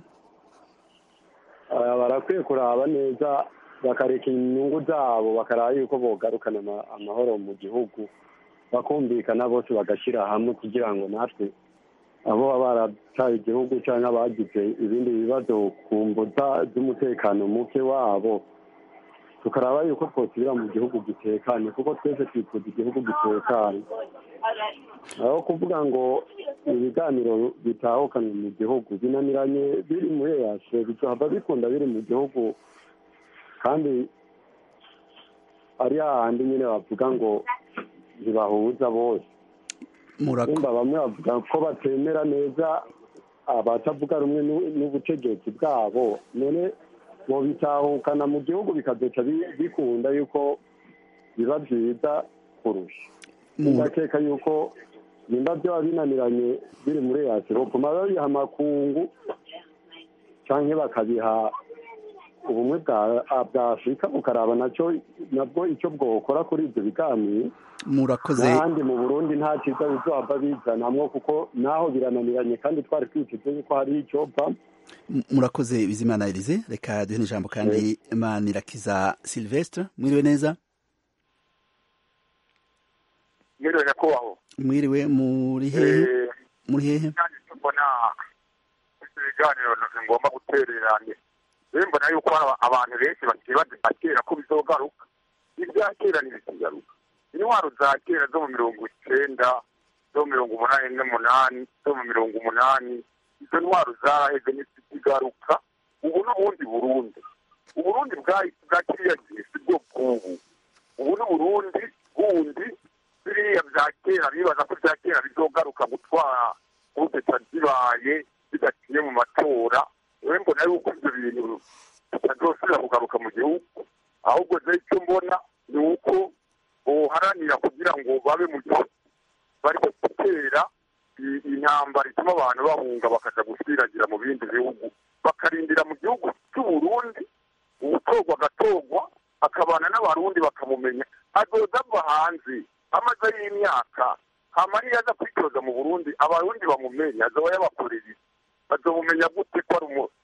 Aba barakwiye kuraba neza bakareka inyungu zabo bakaraba yuko bogarukana ama- amahoro mu gihugu bakumvikana bose bagashyira hamwe kugira ngo natwe abo baba barataye igihugu cyangwa abagize ibindi bibazo ku mbuga z'umutekano muke wabo tukaraba yuko twosubira mu gihugu gitekanye kuko twese twifuza igihugu gitekanye aho kuvuga ngo ibiganiro bitahukanwe mu gihugu binaniranye biri muri eyase bizohava bikunda biri mu gihugu kandi ari hahandi nyine bavuga ngo ntibahuza bose
murako
nimba bamwe bavuga ko batemera neza abatavuga rumwe n'u- n'ubutegetsi bwabo none bitahukana mu gihugu bikazoca bi- bikunda yuko biba byiza kurusha
Mu-
ndakeka yuko nimba byaba binaniranye biri muri yasiro bopfuma babiha amakungu cyangwa bakabiha ubumwe bwa bwa afurika bukaraba nacyo nabwo icyo bwokora kuri ibyo biganiro
murakoze
n'ahandi mu burundi nta cyiza bizohava bizanamwo kuko naho birananiranye kandi twari twiteze yuko hari icyo va
murakoze bizimana elize reka duhe n'ijambo kandi manirakiza silvestre mwiriwe neza
mwiriwe nyakubahwa
mwiriwe muri hehe muri hehe
mbona ibiganiro ngomba gutereranye rero mbona yuko abantu benshi bakiri bazima kera ko bizogaruka ibya kera ntibikigaruka intwaro za kera zo mu mirongo icyenda zo mu mirongo umunani n'umunani zo mu mirongo umunani izo ntwaro zaraheze ntizikigaruka ubu n'ubundi burundi uburundi bwa kiriya gihe si bwo bw'ubu ubu n'uburundi bundi biriya bya kera bibaza ko bya kera bizogaruka gutwara ubuteta zibaye bidaciye mu matora rero mbona yuko ibyo bintu bitazosubira kugaruka mu gihugu ahubwo rero icyo mbona ni uko boharanira kugira ngo babe mu gihugu bari gutera intambara ituma abantu bahunga bakaja gusiragira mu bindi bihugu bakarindira mu gihugu cy'uburundi ubutorwa agatorwa akabana n'abarundi bakamumenya azoza ava hanze amaze y'imyaka hama niyo aza kwitoza mu burundi abarundi bamumenye azoba yabakoreye bazomumenya gute ko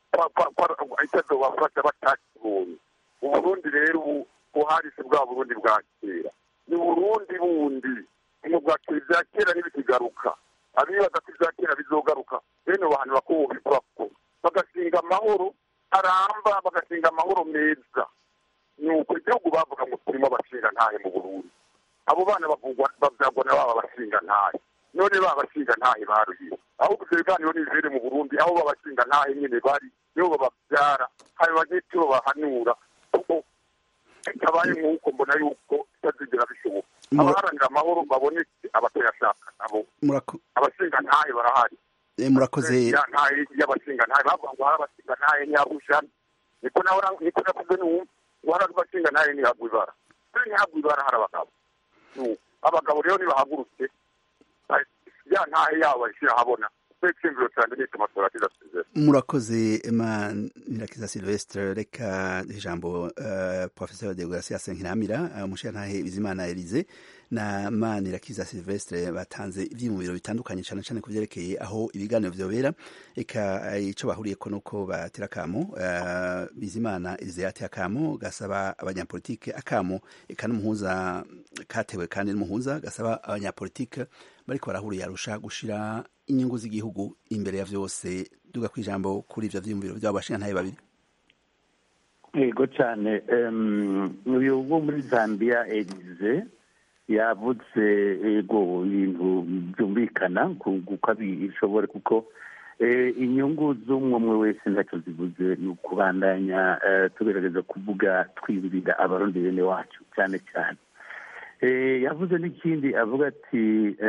ari icyo azobafasha batakibonye uburundi rero ubu buharisi bwa burundi bwa kera ni burundi bundi mu bwa kera ibya kera ntibikigaruka abibaza ko ibya kera bizogaruka bene abantu bakubahirwako bagasinga amahoro aramba bagasinga amahoro meza ni uko igihugu bavuga ngo turimo abashinga ntahe mu burundi abo bana babyagwa na baba bashinga ntahe none baba bashinga ntahe baruye ahubwo ibyo biganiro nibibere mu burundi aho babashinga ntahe nyine bari nibo bababyara hanyuma n'icyo bahanura kuko bitabaye nk'uko mbona yuko bitazigera bishoboka abaharanira amahoro babonetse abatayashaka nabo abashinga ntahe barahari
murakoze
ntahe y'abashinga ntahe bavuga ngo hari abashinga ntahe nyabusha niko nawe niko nakuze n'uwumva ngo hari abashinga ntahe ntihagwa ibara kuri ntihagwa ibara hari abagabo abagabo rero ntibahagurutse ya ntahe yabo bayishyira ahabona icyumviro cyane ni tumasora kidasezera
murakoze manirakiza silvestre reka ijambo uh, professeur de gracias nkiramira umushirantahe bizimana elize na manirakiza silvestre batanze ivyiyumviro bitandukanye cyane cyane ku vyerekeye aho ibiganiro vyobera eka ico bahuriyeko nuko batera akamo uh, bizimana elize yateye akamo gasaba abanyapolitike akamo eka n'umuhuza katewe kandi n'umuhuza gasaba abanyapolitike bariko barahuriye arusha gushira inyungu z'igihugu imbere ya vyose duga ku ijambo kuri ivyo vyiyumviro vyabo bashingantahe babiri
yego cyane uyu wo muri zambia elize yavuze ego ibintu byumvikana kuko bishobore kuko inyungu z'umwe umwe wese ntacyo zivuze ni ukubandanya tugerageza kuvuga twibirira abarundi bene wacu cyane cyane yavuze n'ikindi avuga ati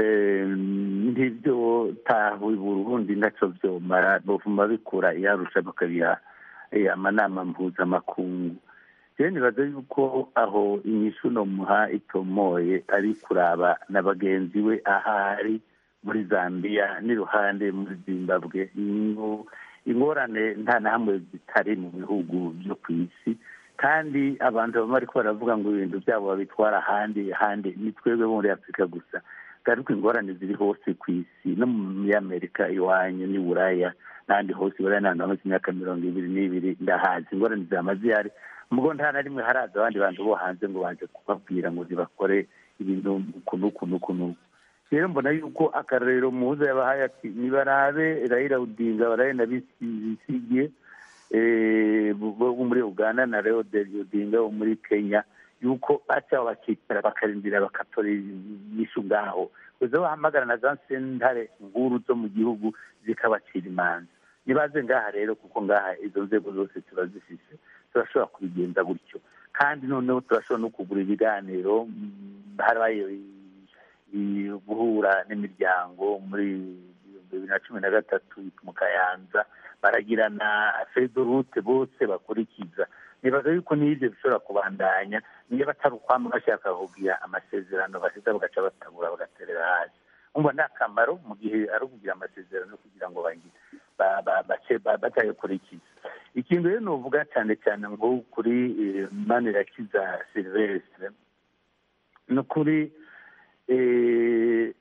ntibyo tahuye burundi ntacyo byomara bavuma bikura iyarusha bakabiha amanama mpuzamakungu rero nibaza yuko aho inyishu nomuha itomoye ari kuraba na bagenzi we ahari muri zambia n'iruhande muri zimbabwe ingorane nta na hamwe zitari mu bihugu byo ku isi kandi abantu baba bariko baravuga ngo ibintu byabo babitwara ahandi ahandi ni twebwe muri afurika gusa ariko ingorane ziri hose ku isi no muri amerika iwanyu n'i buraya n'ahandi hose buraya n'ahantu hamaze imyaka mirongo ibiri n'ibiri ndahazi ingorane zihamaze ihari mugo nta na rimwe haraza abandi bantu bo hanze ngo baje kubabwira ngo ntibakore ibintu ukuntu ukuntu ukuntu rero mbona yuko akarorero muhuza yabahaye ati nibarabe rayira udinga barabe na bisigiye bo muri uganda na reo odinga wo muri kenya yuko baca bakicara bakarindira bakatora inyishu ngaho kuza bahamagara na za sentare nkuru zo mu gihugu zikabacira imanza nibaze ngaha rero kuko ngaha izo nzego zose turazifise turashobora kubigenza gutyo kandi noneho turashobora no kugura ibiganiro harabaye guhura n'imiryango muri bibiri na cumi na gatatu mu kayanza baragirana fedorute bose bakurikiza nibaza yuko n'ibyo bishobora kubandanya niba atari ukwama bashaka kugira amasezerano basiza bagaca batabura bagaterera hasi umva ni akamaro mu gihe ari ukugira amasezerano kugira ngo batayakurikiza ikintu rero nuvuga cyane cyane ngo kuri manirakiza silvestre ni ukuri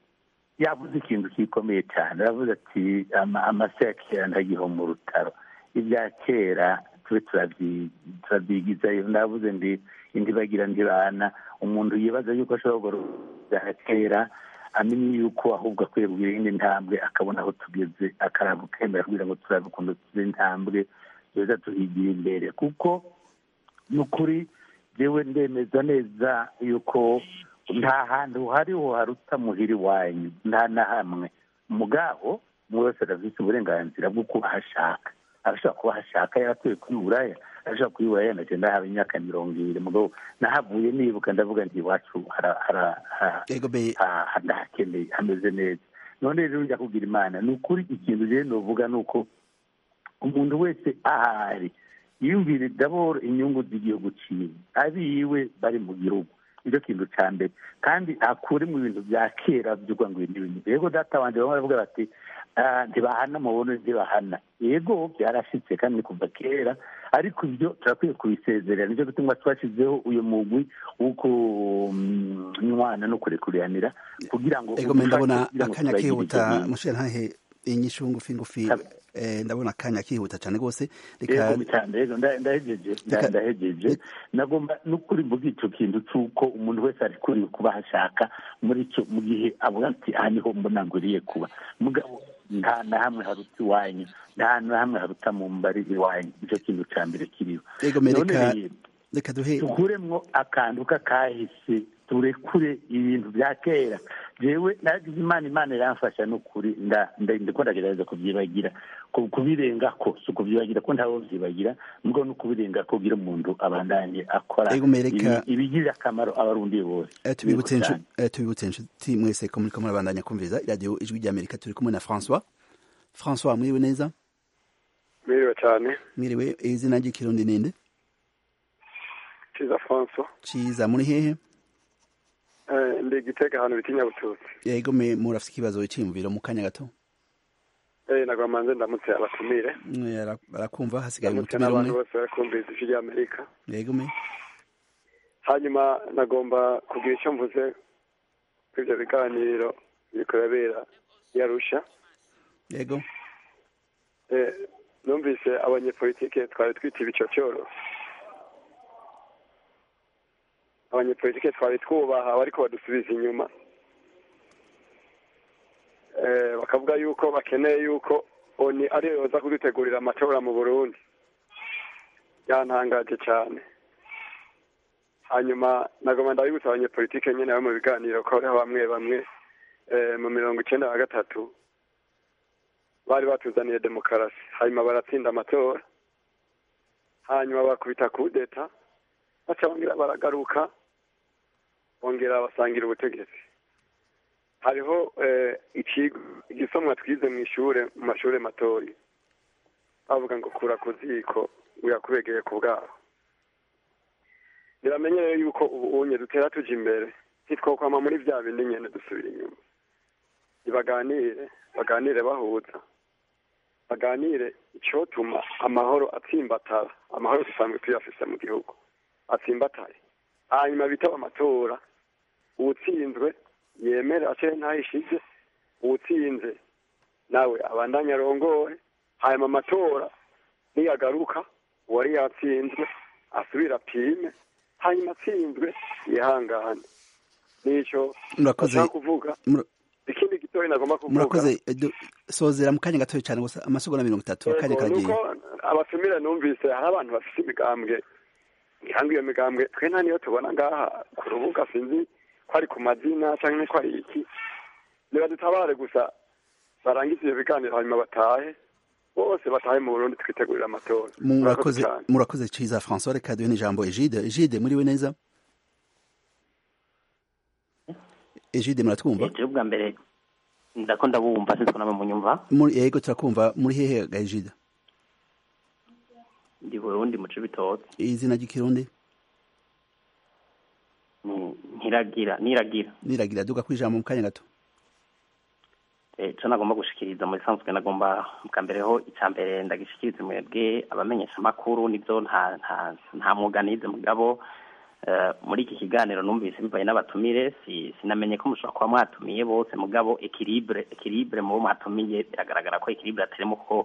yavuze ikintu gikomeye cyane aravuze ati amase ya kera ntagiho mu rutaro ibya kera tube turabyi- turabyigizayo ndavuze ndi indibagira ndibana umuntu yibaza yuko ashobora gukora bya kera amenye yuko ahubwo akwiye kugira iyindi ntambwe akabona aho tugeze akaraba ukemera kugira ngo turabe ukuntu tuzi intambwe tuza tuhigira imbere kuko ni ukuri jewe ndemeza neza yuko nta hantu hariho haruta muhira iwanyu nta na hamwe mugabo umwe wese arafise uburenganzira bwo kuba ahashaka arashobora kuba ahashaka yaratuye kuri buraya arashobora kuba iburaya nagenda haba imyaka mirongo ibiri mugabo nahavuye nibuka ndavuga nti iwacu hara- hara- ha-
ego be
ha- ha- ndahakeneye hameze neza none rero njya kugira imana ni ukuri ikintu rero novuga ni uko umuntu wese ahari yiyumvire daboro inyungu z'igihugu ciwe abiwe bari mu gihugu nicyo kintu ca mbere kandi akure mu bintu bya kera by'uko ngo ibi n'ibintu yego data wanje bamwe baravuga bati "Ah, ntibahana mubone ntibahana yego byarashitse kandi ni kuva kera ariko ibyo turakwiye kubisezerera nicyo gituma twashyizeho uyu mugwi wo kunywana no kurekuriranira kugira ngo
ego me ndabona
kugira ngo
akanya
turagire
kihuta
icyo bintu.
mushira ntahe inyishu ngufi ngufi
Kabe.
eh, ndabona akanya kihuta cane gose reka
yego bitande yego nda- ndahejeje nda-
Reka-
ndahejeje nagomba n'ukuri mvuga ico kintu c'uko umuntu wese arikuriye kuba ashaka muri ico mu gihe avuga ati aha niho mbona ngwiriye kuba mugabo nta na hamwe haruta iwanyu nta na hamwe haruta mu mbari iwanyu nico kintu ca mbere kiriho
ego me
None
reka
rero,
reka duhe
tukuremwo akantu k'akahise turekure ibintu bya kera jewe nagize imana imana iramfasha n'ukuri nda- nda- ndiko ndagerageza kubyibagira ku- kubirengako si ukubyibagira ko ntawe vyibagira mbwo no kubirengako kugira umuntu abandanye akora
Ego mereka-
ibi- ibigirira akamaro abarundi bose
Eh, tubibutse
Yego
inshu-
cane.
eh, tubibutse inshuti mwese ko muriko murabandanya kumviriza iradiyo ijwi ry'amerika turi kumwe na françois françois mwiriwe neza
Mwiriwe cyane
mwiriwe izina ry'ikirundi ninde
Kiza François
ciza muri hehe
eh ndi gitega ahantu bita Nyabututsi
ego me murafise ikibazo c'imviro mu kanya gato
eh nagwa manze ndamutse abatumire
Mwe ara- barakumva hasigaye
ndamutse
umutumire
n'abantu
umwe
bose barakumviriza ijwi ry'Amerika
ego me
hanyuma nagomba kugira icyo mvuze kuri ibyo biganiro biriko birabera i Arusha
ego
eh numvise abanyepolitike twari twita ibicocyoro abanyepolitike twari twubaha bariko badusubiza inyuma eh, bakavuga yuko bakeneye yuko oni ariyo yoza kudutegurira amatora mu burundi yantangaje cyane hanyuma nagoma ndabibutsa abanyepolitike nyene bari mu biganiro ko hariho bamwe bamwe eh, mu mirongo icenda na gatatu bari batuzaniye demokarasi hanyuma baratsinda amatora hanyuma bakubita kudeta baca bongera baragaruka bongera basangira ubutegetsi hariho eh, ikigo igisomwa twize mu ishure mu mashure matoyi bavuga ngo kura ku ziko uyakubegeye ku bwaho biramenyereye yuko ubu unye dutera tuja imbere ntitwokwama muri vya bindi nyene dusubira inyuma nibaganire baganire bahuza baganire icyotuma amahoro atsimbatara amahoro dusanzwe tuyafise mu gihugu atsimbatare hanyuma bitaba amatora uwutsinzwe yemere acere ntayishize uwutsinze nawe abandanye arongowe hanyuma amatora niyagaruka uwari yatsinzwe asubire apime hanyuma atsinzwe yihangane nico
murakoze
bashaka kuvuga
mur-
ikindi gitoya nagomba kuvuga
murakoze eh, du- sozera mu kanya gatoya cane gusa amasegonda mirongo itatu akanya
Yego,
karagiye
nuko abatumire numvise hari abantu bafite imigambwe ngira ngo iyo migambwe twe nta niyo tubona ngaha ku rubuga sinzi ko ari ku mazina cyangwa ko ari iki nibadutabare gusa barangize ibyo biganiro hanyuma batahe bose batahe mu burundi twitegurira amatora
murakoze
cyane
murakoze ciza françois reka duhe n'ijambo egide egide muriwe neza egide muratwumva
ejo bwa mbere ndako ndabumva sinzi ko namwe munyumva
Muri- yego turakumva muri hehe ga egide
ndi burundi mu cibitoke
izina ry'ikirundi
Ni- ntiragira niragira
niragira duga kwijambo mu kanya gato
ejo nagomba gushikiriza muri sanzwe nagomba bwa mbere ho icya mbere ndagishikiriza mwebwe abamenyesha amakuru nibyo nta nta nta mwuga nize mugabo eh, muri iki kiganiro numvise bivaye n'abatumire si sinamenye ko mushobora kuba mwatumiye bose mugabo ekilibre ekilibre mu bo mwatumiye biragaragara ko ekilibre atarimo ko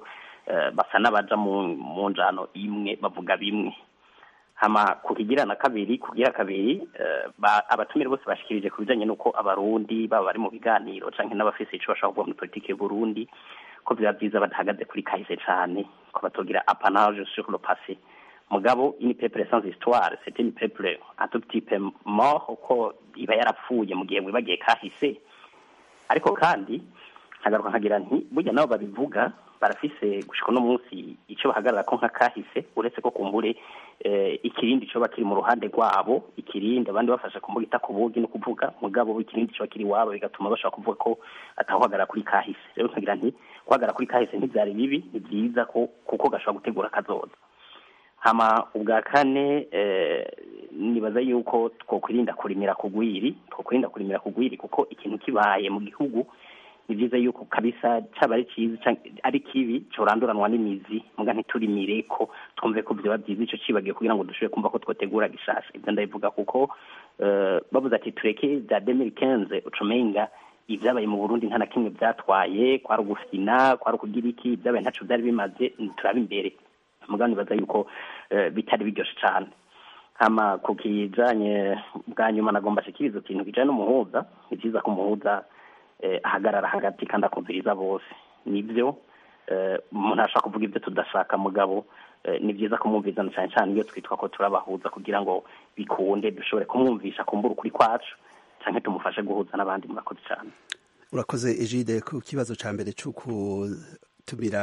eh, basa n'abaja mu mu njano imwe bavuga bimwe hama ku kigira na kabiri kugira kabiri eh, ba- abatumire bose bashikirije ku bijanye n'uko abarundi baba bari mu biganiro canke n'abafise ico bashaka kuvuga muri politike y'uburundi ko biba vyiza badahagaze kuri kahise cane ko batogira apanage sur le passé mugabo ini peuple sans histoire c'est une peuple un tout petit peu mort ko iba yarapfuye mu gihe mwibagiye kahise ariko kandi nkagaruka nkagira nti burya nabo babivuga barafise gushika uno munsi ico bahagarara ko nka kahise uretse ko kumbure eh, ikirindi coba kiri mu ruhande rwabo ikirindi abandi bafasha kumbuga ita ku bugi no kuvuga mugabo ikirindi coba kiri iwabo bigatuma bashobora kuvuga ko atahuhagarara kuri kahise rero nkagira nti guhagarara kuri kahise ntivyari bibi ni vyiza ko kuko gashobora gutegura kazoza hama ubwa kane eh, nibaza yuko twokwirinda kurimira kugwiri twokwirinda kurimira kugwiri kuko ikintu kibaye mu gihugu ni byiza yuko kabisa caba ari ciza canke ari kibi coranduranwa n'imizi muga ntiturimire ko twumve ko vyoba vyiza ico cibagiye kugira ngo dushobore kumva ko twotegura gishasha ivyo ndabivuga kuko eh, bavuze ati tureke vya 2015 ucumenga ibyabaye mu burundi nta na kimwe byatwaye kwari ugufina kwari ukugira iki ibyabaye ntaco vyari bimaze turaba imbere mugabo nibaza yuko eh, bitari biryoshe cane hama ku kijanye bwa nyuma nagomba shikiriza ikintu kijanye n'umuhuza ni vyiza ko umuhuza eh, ahagarara hagati kandi akumviriza bose nivyo eh, umuntu ashaka kuvuga ibyo tudashaka mugabo eh, ni vyiza kumwumvirizana cane cane iyo twitwa ko turabahuza kugira ngo bikunde dushobore kumwumvisha kumbura ukuri kwacu canke tumufashe guhuza n'abandi murakoze cane
urakoze ejide ku kibazo ca mbere co kutumira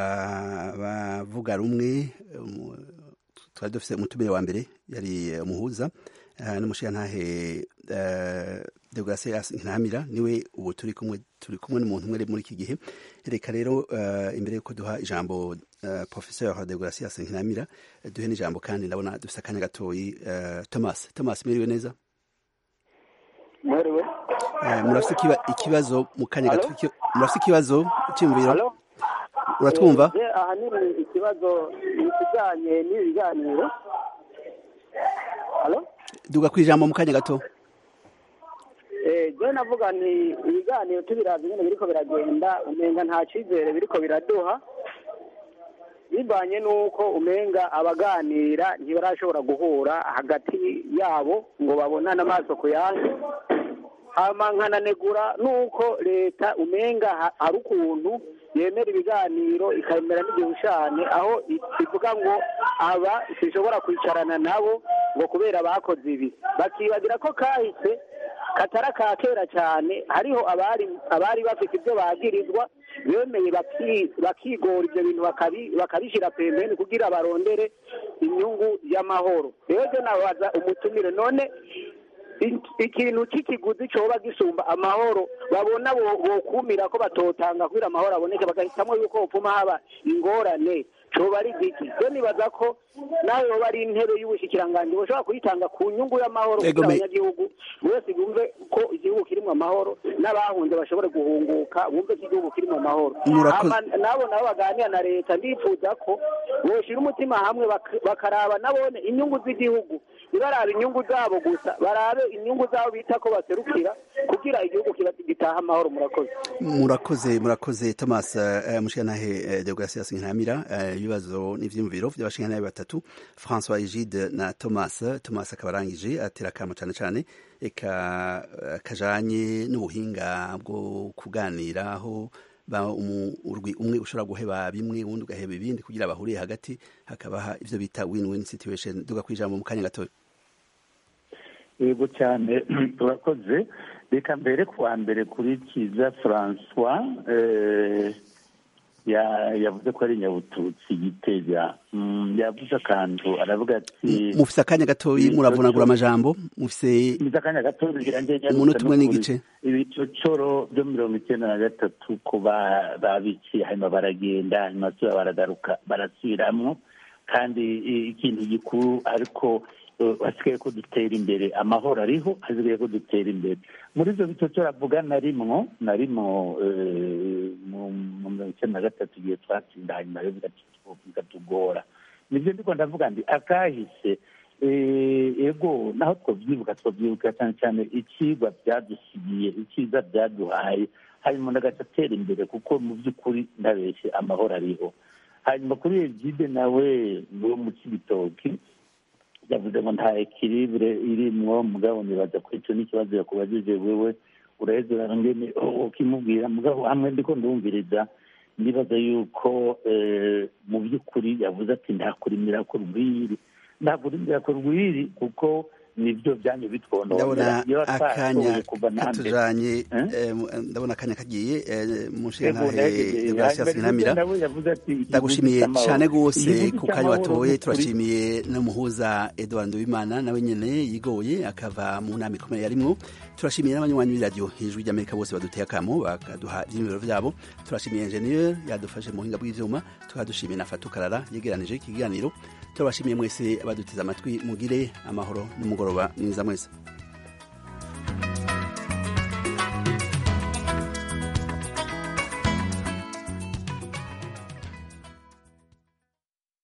abavuga rumwe umu- twari dufise umutumire wa mbere yari eh, umuhuza eh, n'umushiyantahe eh, Deogratias Ntamira niwe ubu turi kumwe turi kumwe n'umuntu umwe muri iki gihe reka rero eh, imbere yuko duha ijambo eh, professeur Deogratias Ntamira eh, duhe n'ijambo kandi ndabona dufise akanya gatoyi eh, Thomas Thomas mwiriwe neza
mwiriwe
Eh, murafise ikiba- ikibazo mu kanya gato iki- murafise ikibazo cy'imviro
Halo?
uratwumva
Eh, ahanini ikibazo ni ikijyanye n'ibi biganiro halo
duga ku ijambo mu kanya gato
Eh, je navuga nti ibiganiro tubiravye nyene biriko biragenda umenga nta cizere biriko biraduha bivanye n'uko umenga abaganira ntibarashobora guhura hagati yabo ngo babonane amaso ku yandi hama nkananegura n'uko leta umenga ha- hari ukuntu yemera ibiganiro ikemera n'igihushane aho i- ivuga ngo aba sishobora kwicarana nabo ngo kubera bakoze ibi bakibagira ko kahise katara ka kera cyane hariho abari abari bafite ibyo bagirizwa bemeye baki- bakigora ibyo bintu bakabi- bakabishyira pembeni kugira barondere inyungu y'amahoro rero je nabaza umutumire none i- ikintu cy'ikiguzi coba gisumba amahoro babona bo- bokumira ko batotanga kugira amahoro aboneke bagahitamwo yuko hopfuma haba ingorane coba ari giki rero nibaza ko nawe yoba ari intebe y'ubushikiranganji boshobora kuyitanga ku nyungu y'amahoro
Ego
kugira
me-
abanyagihugu buri wese yumve ko igihugu kirimo amahoro n'abahunze bashobore guhunguka bumve ko igihugu kirimo amahoro
Murakoze.
Hama nabo nabo baganira na leta ndifuza ko boshira umutima hamwe bak- bakaraba nabone inyungu z'igihugu ntibaraba inyungu zabo gusa barabe inyungu zabo bita ko baserukira kugira igihugu kiba gitaha amahoro murakoze
murakoze murakoze Thomas eh, mushikanahe eh, Deogratias Ntamira eh, ibibazo n'ivyumviro by'abashikanahe batatu François Egide na Thomas Thomas akaba arangije atera kamo cyane cyane eka eh, kajanye n'ubuhinga bwo kuganira aho ba umu- urwi umwe ushobora guheba bimwe uwundi ugaheba ibindi kugira bahuriye hagati hakabaha ivyo bita win-win situation duga kwijambo mu kanya gato
yego cyane turakoze reka mbere kuwa mbere kuri kiza francois eh, ya- yavuze ko ari nyabututsi gitega Mm, yavuze akantu aravuga ati
mufise akanya gatoyi muravunagura amajambo mufise
mfite akanya gato bigira njye
umunota umwe n'igice
ibicocoro byo mirongo icyenda na gatatu ko ba- babiciye hanyuma baragenda hanyuma basubira baragaruka barasubiramwo kandi i- ikintu gikuru ariko eh, hasigaye ko dutera imbere amahoro ariho hasigaye ko dutera imbere muri ibyo bicocoro avuga narimwo narimwo eh, mu mu mirongo icyenda na gatatu igihe twatsinda hanyuma rero bigatu- bigatugora nibyo ndiko ndavuga ndi akahise Eh, ego naho twabyibuka twabyibuka cyane cyane ikigwa byadusigiye icyiza byaduhaye hanyuma umuntu agaca atera imbere kuko mu by'ukuri ndabeshye amahoro ariho hanyuma kuri egide nawe wo mu kibitoki yavuze ngo nta ekiribure irimwo mugabo nibaza ko icyo n'ikibazo yakubajije wewe uraheza urangene ukimubwira mugabo hamwe ndiko ndumviriza ndibaza yuko mu by'ukuri yavuze ati ntakurimira ku rwiri ntakurimira ku rwiri kuko nibyo byanyu bitwononera
ndabona akanya katujanye ndabona akanya kagiye mushingantahe Deogratias Ntamira ndagushimiye cyane rwose ku kanya watoye turashimiye n'umuhuza Edouard Nduwimana nawe nyene yigoye akava mu nama ikomeye yarimwo turashimiye n'abanywanyi b'iradiyo hejuru ry'amerika bose baduteye akamo bakaduha ibyiyumviro byabo turashimiye enjeniyeri yadufashe mu buhinga bw'ivyuma tukadushimiye na fatukarara yegeranije iki kiganiro turabashimiye mwese abaduteze amatwi mugire amahoro n'umugoroba mwiza mwese